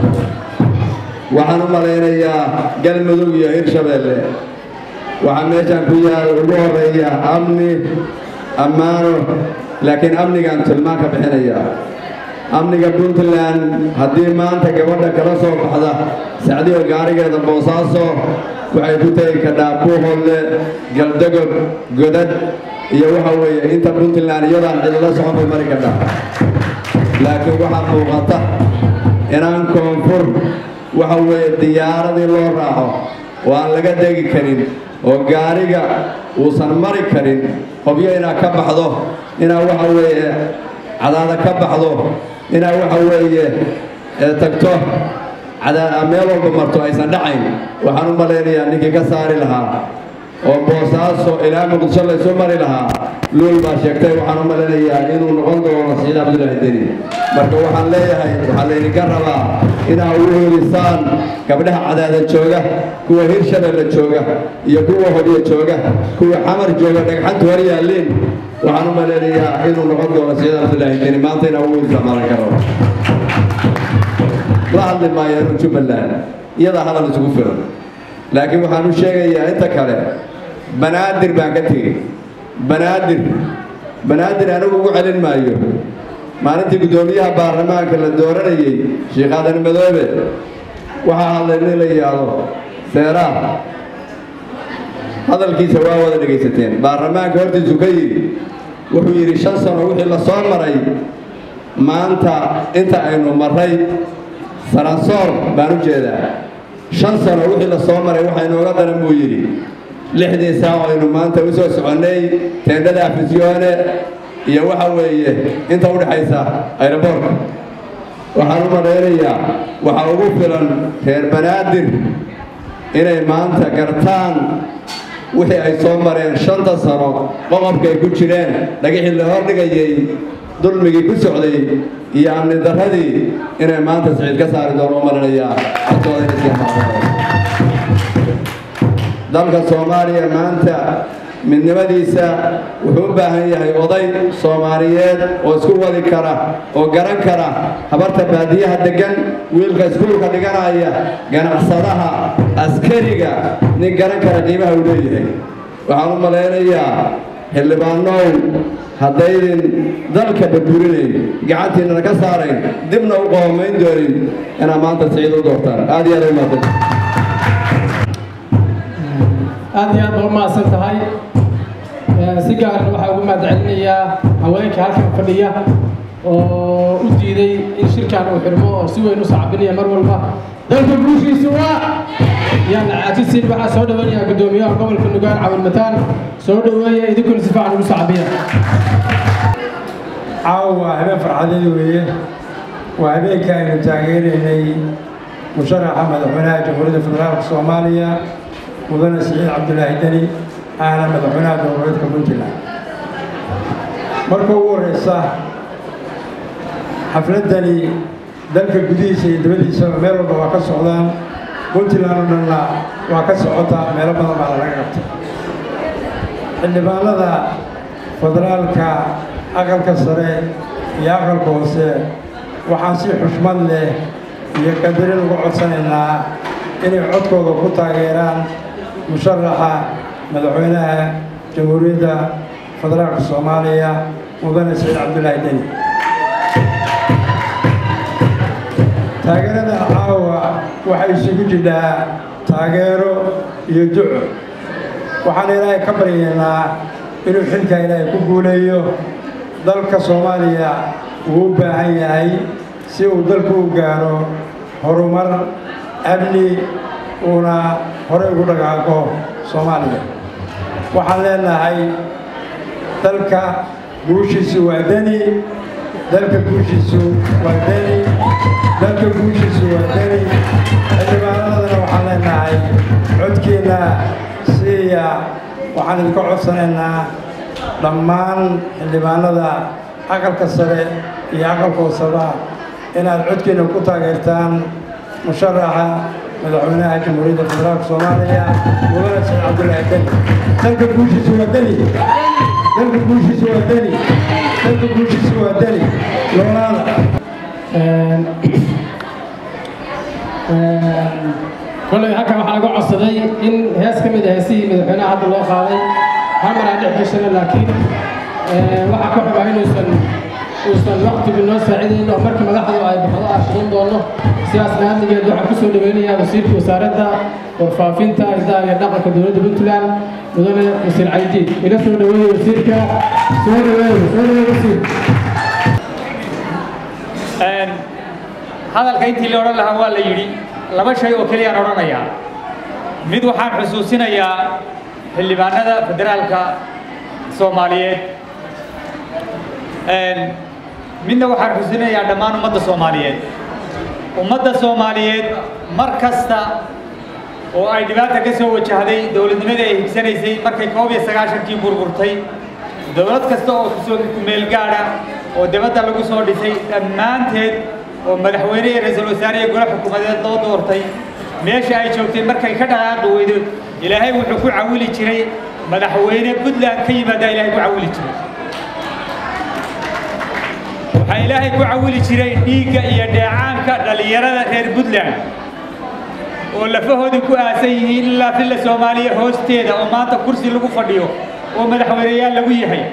waxaan u malaynayaa galmudug iyo hirshabeelle waxaa meeshaan ku yaal ugu horeeya amni ammaano laakiin amnigaan tilmaan ka bixinayaa amniga puntland haddii maanta gabadha kala soo baxda sacdiyo gaarigeeda boosaaso waxay ku tegi kadhaa buuhoodle galdagob godad iyo waxa weeye inta puntland iyadaan cidila socon bay mari kadhaa laakiin waxaa muuqata inaan koonfur waxa weeye diyaaradii loo raaco oo aan laga degi karin oo gaariga uusan mari karin hobyo inaad ka baxdo inaad waxa weeye cadaada ka baxdo inaad waxa weeye tagto meel walba marto aysan dhacayn waxaan u malaynayaa ninkii ka saari lahaa oo boosaaso ilaa muqdisho laysu mari lahaa luul baa sheegtay waxaan u malaynayaa inuu noqon doono saciid cabdulaahi deni marka waxaan leeyahay waxaa laydinka rabaa inaad ugu helisaan gabdhaha cadaada jooga kuwa hirshabeelle jooga iyo kuwa hodyo jooga kuwa xamar jooga dhagxantu hor yaalliin waxaan u malaynayaa inuu noqon doono saciid cabdulaahi deni maanta inaa ugu helisaan maalan ka rabo la hadli maayaan jubbaland iyadaa hadal isugu filan laakiin waxaan u sheegayaa inta kale banaadir baan ka tegey banaadir banaadir anigu ugu celin maayo maalintii guddoomiyaha baarlamaanka la dooranayey sheekh aadan madoobe waxaa hadlay nin la yidhaahdo seeraah hadalkiisa waa wada dhegaysateen baarlamaanka hortiisu ka yidhi wuxuu yidhi shan sano wixii la soo maray maanta inta aynu marray saransoor baan u jeedaa shan sano wixii la soo maray waxa inooga daran buu yidhi lixdii saac aynu maanta u soo soconnay teendhada afisyoone iyo waxa weeye inta u dhexaysa ayroboorka waxaan u malaynayaa waxaa ugu filan reer banaadir inay maanta gartaan wixii ay soo mareen shanta sano qoqobka ay ku jireen dhagixii la hordhigayey dulmigii ku socday iyo amni darradii inay maanta siciid ka saari doono u malinayaa dalka soomaaliya maanta midnimadiisa wuxuu u baahan yahay oday soomaaliyeed oo isku wadi kara oo garan kara habarta baadiyaha deggan wiilka iskuulka dhiganaya ganacsadaha askariga nin garan kara qiimaha uu leeyahay waxaan u malaynayaa xildhibaanow haddaydin dalka burburinayn gacantiinana ka saarayn dibna u qohomayn doonin inaad maanta siciid u doortaan aad iyo aad u mahadsan aad iyo aad baa u mahadsan tahay si gaarna waxaa ugu mahadcelinayaa haweenka halkan fadhiya oo u diiday in shirkan uu xirmo oo si weyn u sacabinaya mar walba dalka guushiisu waa yaan caajisin waxaa soo dhawanayaa guddoomiyaha gobolka nugaal cawil mataan soo dhaweeya idinkuna si fiican ugu sacabiya caawa waa habeen farxadeed weeye waa habeenka aynu taageeraynay musharaxa madaxweynaha jamhuuriyadda federaalka soomaaliya mudane siciid cabdulaahi deni ahna madaxweynaha dowladeedka puntland marka ugu horeysa xafladdani dalka gudihiisa iyo dibaddiisaba meel walba waa ka socdaan puntland oo dhanna waa ka socotaa meelo badan baa laga qabtay xildhibaanada federaalka aqalka sare iyo aqalka hoose waxaan si xushmad leh iyo qadarin ugu codsanaynaa inay codkooda ku taageeraan musharaxa madaxweynaha jamhuuriyadda federaalka soomaaliya mudane saciid cabdulaahi deni taageerada caawa waxay isugu jidhaa taageero iyo duco waxaan ilaahay ka baryaynaa inuu xilka ilaahay ku guuleeyo dalka soomaaliya uu u baahan yahay si uu dalku u gaaro horumar amni uuna horey ugu dhaqaaqo soomaaliya waxaan leenahay dalka guushiisu waa deni dalka guushiisu waa deni dalka guushiisu waa deni xildhibaanadana waxaan leenahay codkeenna siiya waxaan idinka codsanaynaa dhammaan xildhibaanada aqalka sare iyo aqalka hooseba inaad codkeenna ku taageertaan musharaxa madaxweynaha jamhuuriyadda federaalka soomaaliya mudane saciid cabdulaahi deni dalka guushiisu waa deni dalka guushiisu waa deni dalka guushiisu waa deni loolaada kolay halkan waxaa laga codsaday in hees ka mid ah heesihii madaxweynaha hadda loo qaaday hamaraa dhex gashana laakiin waxaa ka xubaa inuusan uusan waqtigu noo saacidayn oo markii madaxdu ay baxdo aan shaqayn doono sidaas naadigeed waxaan kusoo dhaweynayaa wasiirka wasaaradda warfaafinta hidaha iyo dhaqanka dowladda puntland mudane wasiir caydiid ila soo dhaweeye wasiirka soo dhaweeye soo dhaweeye wasiir hadalka intii la odhan lahaa waa la yidhi laba shay oo keliyaan odhanayaa mid waxaan xusuusinayaa xildhibaanada federaalka soomaaliyeed midna waxaan xusuusinayaa dhammaan ummadda soomaaliyeed ummadda soomaaliyeed mar kasta oo ay dhibaata ka soo wajahday dowladnimadii ay higsanaysay markay koob iyo sagaashankii burburtay dowlad kasta oo kusoo meel gaadha oo dibadda lagu soo dhisay dhammaanteed oo madaxweyne iyo ra-iisul wasaare iyo gole xukuumadeed loo doortay meesha ay joogtay markay ka dhaqaaqi weydo ilaahay wuxuu ku cawili jiray madaxweyne puntland ka yimaadaa ilaahay ku cawili jiray waxaa ilaahay ku cawili jiray dhiigga iyo dheecaanka dhallinyarada reer puntland oo lafahoodii ku aasan yihiin ilaa filla soomaaliya hoosteeda oo maanta kursi lagu fadhiyo oo madaxweyneyaal lagu yahay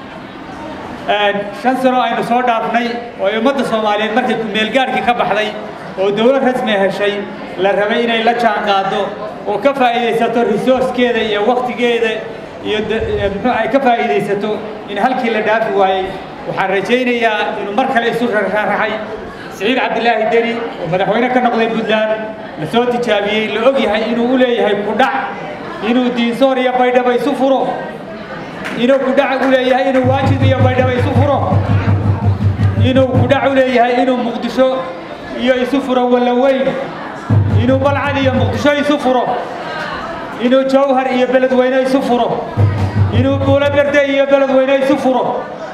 shan sano aynu soo dhaafnay oo ay ummadda soomaaliyeed markay kumeelgaadhkii ka baxday oo dowlad rasmi heshay la rabay inay la jaan qaado oo ka faa'iidaysato resourcekeeda iyo waktigeeda iyo muxuu ay ka faa'iidaysato in halkii la dhaafi waayey waxaan rajaynayaa inuu mar kale isu rarraxay siciid cabdilaahi deni oo madaxweyne ka noqday puntland la soo tijaabiyey la og yahay inuu u leeyahay kudhac inuu diinsoor iyo baydhaba isu furo inuu kudhac u leeyahay inuu waajid iyo baydhaba isu furo inuu kudhac u leeyahay inuu muqdisho iyo isu furo wallaweyn inuu balcad iyo muqdisho isu furo inuu jawhar iyo beledweyne isu furo inuu buulo berde iyo beledweyne isu furo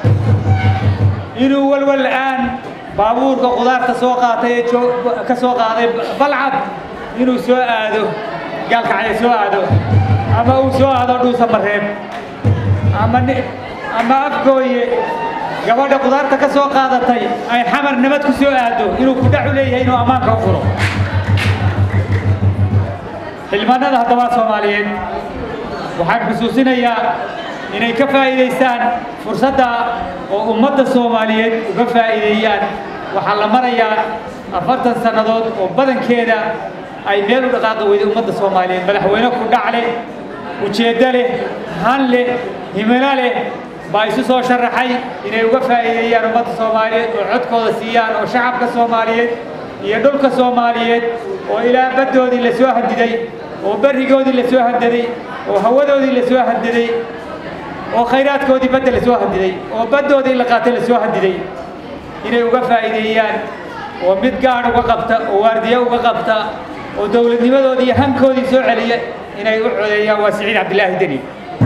inuu walwal aan baabuurka qudaarta soo qaatay ee ka soo qaaday balcad inuu soo aado gaalkacya soo aado ama uu soo aado dhuusa mareeb ama ama afgooye gabadha qudaarta ka soo qaadatay ay xamar nabad ku soo aado inuu kudhac u leeyahay inuu ammaanka u furo xildhibaanada haddaba soomaaliyeed waxaan xusuusinayaa inay ka faa'iidaystaan fursadda oo ummadda soomaaliyeed uga faa'iideeyaan waxaa la marayaa afartan sannadood oo badankeeda ay meel u dhaqaaqi weyday ummadda soomaaliyeed madaxweyne ku dhac leh ujeeddo leh han leh himilo leh baa isu soo sharaxay inay uga faa'iideeyaan ummadda soomaaliyeed oo codkooda siiyaan oo shacabka soomaaliyeed iyo dhulka soomaaliyeed oo ilaa baddoodii la soo hadiday oo berrigoodii la soo hadaday oo hawadoodii la soo hadaday oo khayraadkoodii badda la soo hadiday oo baddoodii la qaatay la soo hadiday inay uga faa'iideeyaan oo mid gaadh uga qabta oo waardiye uga qabta oo dowladnimadoodii iyo hankoodii soo celiya inay u codeeyaan waa siciid cabdilaahi deni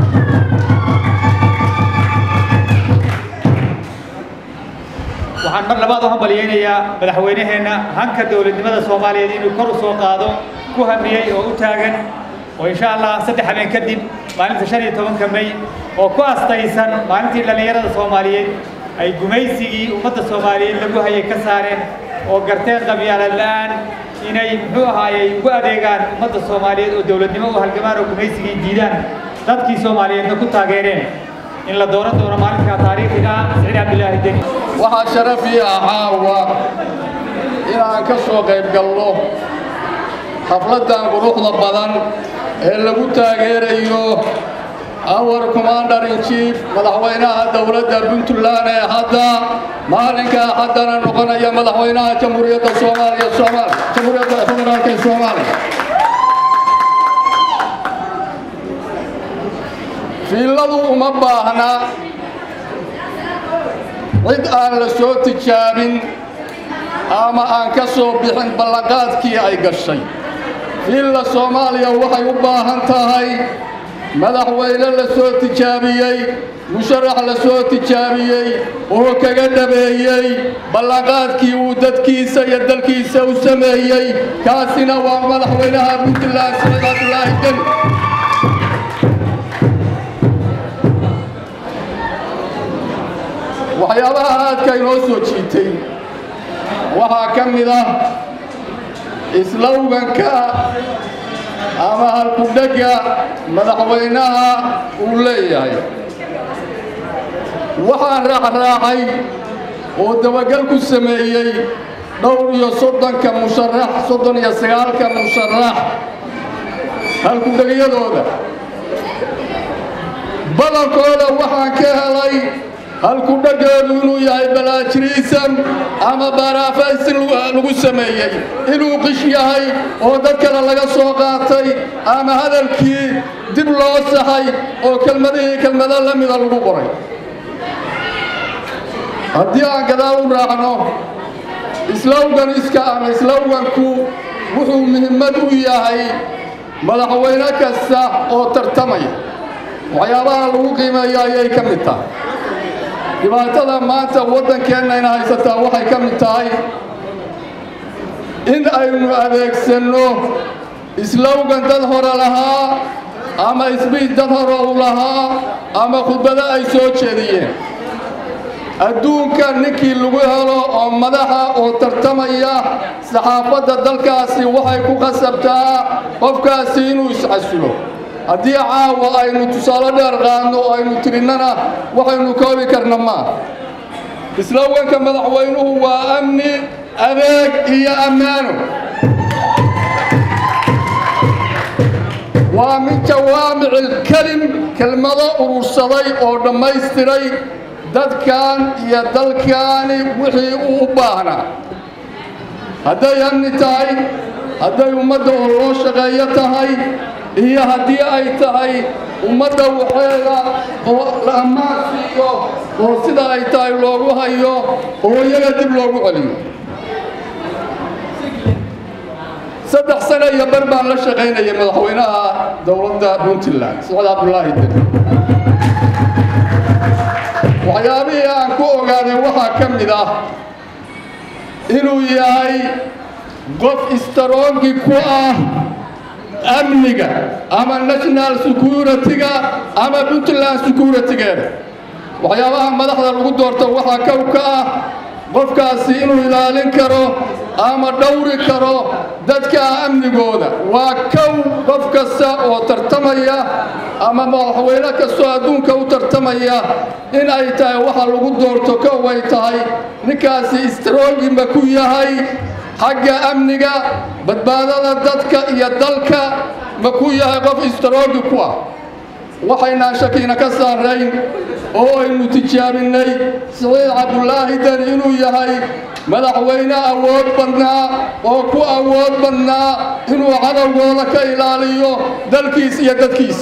waxaan mar labaad u hambalyaynayaa madaxweynaheenna hanka dowladnimada soomaaliyeed inuu kor u soo qaado ku hamiyey oo u taagan oo insha allah saddex habeen kadib maalinta shan iyo tobanka may oo ku astaysan maalintii dhallinyarada soomaaliyeed ay gumaysigii ummadda soomaaliyeed lagu hayay ka saareen oo garteen qabyaalad la'aan inay muxuu ahaayey ugu adeegaan ummadda soomaaliyeed oo dowladnimo u halgamaan oo gumaysigii diidaan dadkii soomaaliyeedna ku taageereen in la dooran doono maalinka taariikhiga ah siciid cabdilaahi deni waxaa sharaf ii ah caawa inaan ka soo qayb galno xafladdan quruxda badan ee lagu taageerayo awar commander in chief madaxweynaha dowladda puntland ee hadda maalinkaa haddana noqonaya madaxweynaha jamhuuriyadda soomaaliya soomaaliya jamhuuriyadda federaalka ee soomaaliya fiilladu uma baahna cid aan la soo tijaabin ama aan ka soo bixin ballanqaadkii ay gashay fiilla soomaaliya waxay u baahan tahay madaxweyne la soo tijaabiyey musharax la soo tijaabiyey oo kaga dhabeeyey ballanqaadkii uu dadkiisa iyo dalkiisa u sameeyey kaasina waa madaxweynaha puntland saciid cabdulaahi deni waxyaabaha aadka inoo soo jiitay waxaa ka mid ah islowganka ama halkudhegga madaxweynaha uu leeyahay waxaan raacraacay oo dabagal ku sameeyey dhowr iyo soddonka musharax soddon iyo sagaalka musharax halkudhegyadooda badankooda waxaan ka helay halkudhaggeedu inuu yahay balaajiriisan ama baaraafaysin lagu sameeyey inuu qish yahay oo dad kale laga soo qaatay ama hadalkii dib loo saxay oo kelmadihii kelmado la mida lagu qoray haddii aan gadaal u raacno islowganiska ama islowganku wuxuu muhimmad u yahay madaxweyne kasta oo tartamaya waxyaabaha lagu qiimeeyo ayay ka mid tahay dhibaatada maanta waddankeennayna haysataa waxay ka mid tahay in aynu adeegsanno islowgan dad hore lahaa ama isbiid dad hore u lahaa ama khudbado ay soo jeediyeen adduunka ninkii lagu helo oo madaxa oo tartamaya saxaafadda dalkaasi waxay ku khasabtaa qofkaasi inuu iscasulo haddii caawa aynu tusaale dheer qaadno oo aynu tirinnana waxaynu koobi karna maa islowganka madaxweynuhu waa amni adeeg iyo ammaano waa mid jawaamicil kelim kelmado urursaday oo dhammaystiray dadkan iyo dalkaani wixii uu u baahnaa hadday amni tahay hadday ummadda oo loo shaqeeyo tahay iyo haddii ay tahay ummadda waxeeda oo la ammaan siiyo oo sida ay tahay loogu hayo oo iyaga dib loogu celiyo saddex sano iyo bar baan la shaqaynayay madaxweynaha dowladda puntland sacad cabdulaahi deni waxyaabihii aan ku ogaaday waxaa ka mid ah inuu yahay qof istaroongi ku ah amniga ama national security-ga ama puntland security-geeda waxyaabaha madaxda lagu doorto waxaa kow ka ah qofkaasi inuu ilaalin karo ama dhowri karo dadka amnigooda waa kow qof kasta oo tartamaya ama madaxweyne kastoo adduunka u tartamaya in ay tahay waxa lagu doorto kow ay tahay ninkaasi istaroogi ma ku yahay xagga amniga badbaadada dadka iyo dalka ma ku yahay qof istaroogi ku ah waxaynaan shakiina ka saarayn oo aynu tijaabinnay siciid cabdulaahi deni inuu yahay madaxweyne awood badnaa oo ku awood badnaa inuu cadowgooda ka ilaaliyo dalkiis iyo dadkiis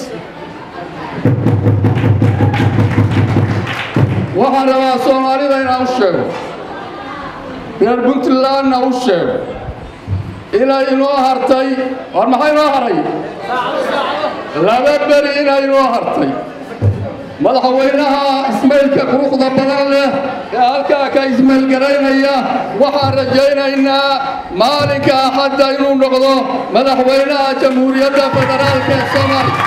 waxaan rabaa soomaalida inaan u sheego reer puntlandna u sheego inay inoo hartay war maxaa inoo haray laba beri inay inoo hartay madaxweynaha ismaylka quruxda badan leh ee halkaa ka ismaylgaraynaya waxaan rajaynaynaa maalinka axadda inuu noqdo madaxweynaha jamhuuriyadda federaalka ee soomaaliya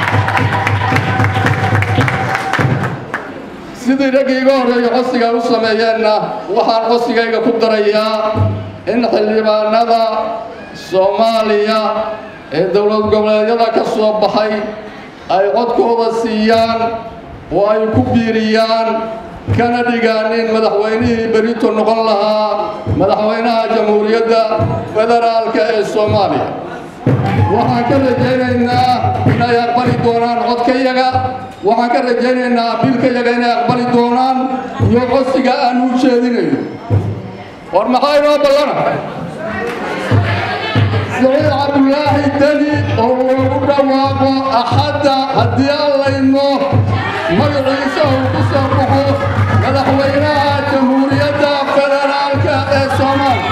sidii raggii iga horreeya codsiga u sameeyeenna waxaan codsigayga ku darayaa in xildhibaanada soomaaliya ee dowlad goboleedyada ka soo baxay ay codkooda siiyaan oo ay ku biiriyaan kana dhigaanin madaxweynihii berito noqon lahaa madaxweynaha jamhuuriyadda federaalka ee soomaaliya waxaan ka rajaynaynaa inay aqbali doonaan codkayaga waxaan ka rajaynaynaa abiilkayaga inay aqbali doonaan iyo codsiga aan u jeedinayno war maxaa inoo ballana siciid cabdulaahi deni oo loogu dhawaaqo axadda haddii allayno magaciisa uu ku soo baxo madaxweynaha jamhuuriyadda federaalka ee soomaaliya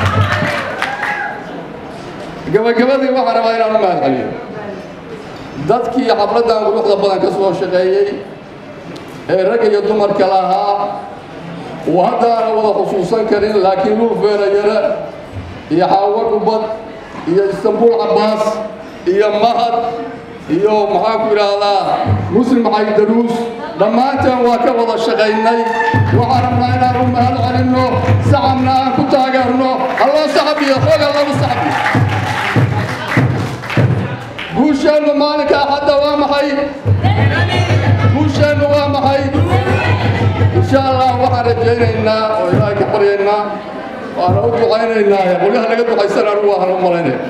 gabagabadii waxaan rabaa inaan u mahad celiyo dadkii xafladdan quruxda badan ka soo shaqeeyey ee ragga iyo dumarka lahaa uu haddaana wada xusuusan karin laakiin lul feerayare iyo xaawo dhubad iyo istanbuul cabbaas iyo mahad iyo maxaan ku idhaahdaa muslim xaydaruus dhammaanteen waa ka wada shaqaynay waxaan rabnaa inaan u mahad celinno sacabna aan ku taageerno halloo saxabiyo xooga lagu saxabiyo guusheennu maalinka axadda waa maxay guusheennu waa maxay insha allah waxaan rajaynaynaa oo ilaahay ka baryaynaa waana u ducaynaynaa qolyaha laga ducaysan anigu waxaan u malaynaya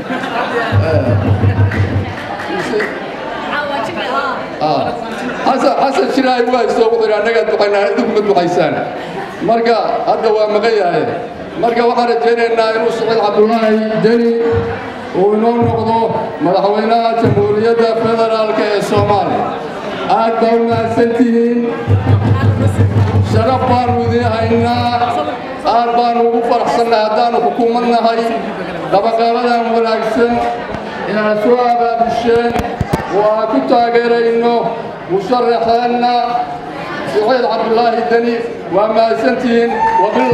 xasan xasan shiraay u haysto wuxuu yidhi annagaa ducaynaa idinku ma ducaysaan marka hadda waa maqan yahay marka waxaan rajaynaynaa inuu siciid cabdulaahi deni uu inoo noqdo madaxweynaha jamhuuriyadda federaalka ee soomaaliya aad baa u mahadsantihiin sharaf baanu idiin haynaa aad baanu ugu faraxsannay haddaanu xukuumad nahay dabaqaaladan wanaagsan inaan soo abaabusheen oo aan ku taageerayno musharaxeenna siciid cabdulaahi deni waa mahadsantihiin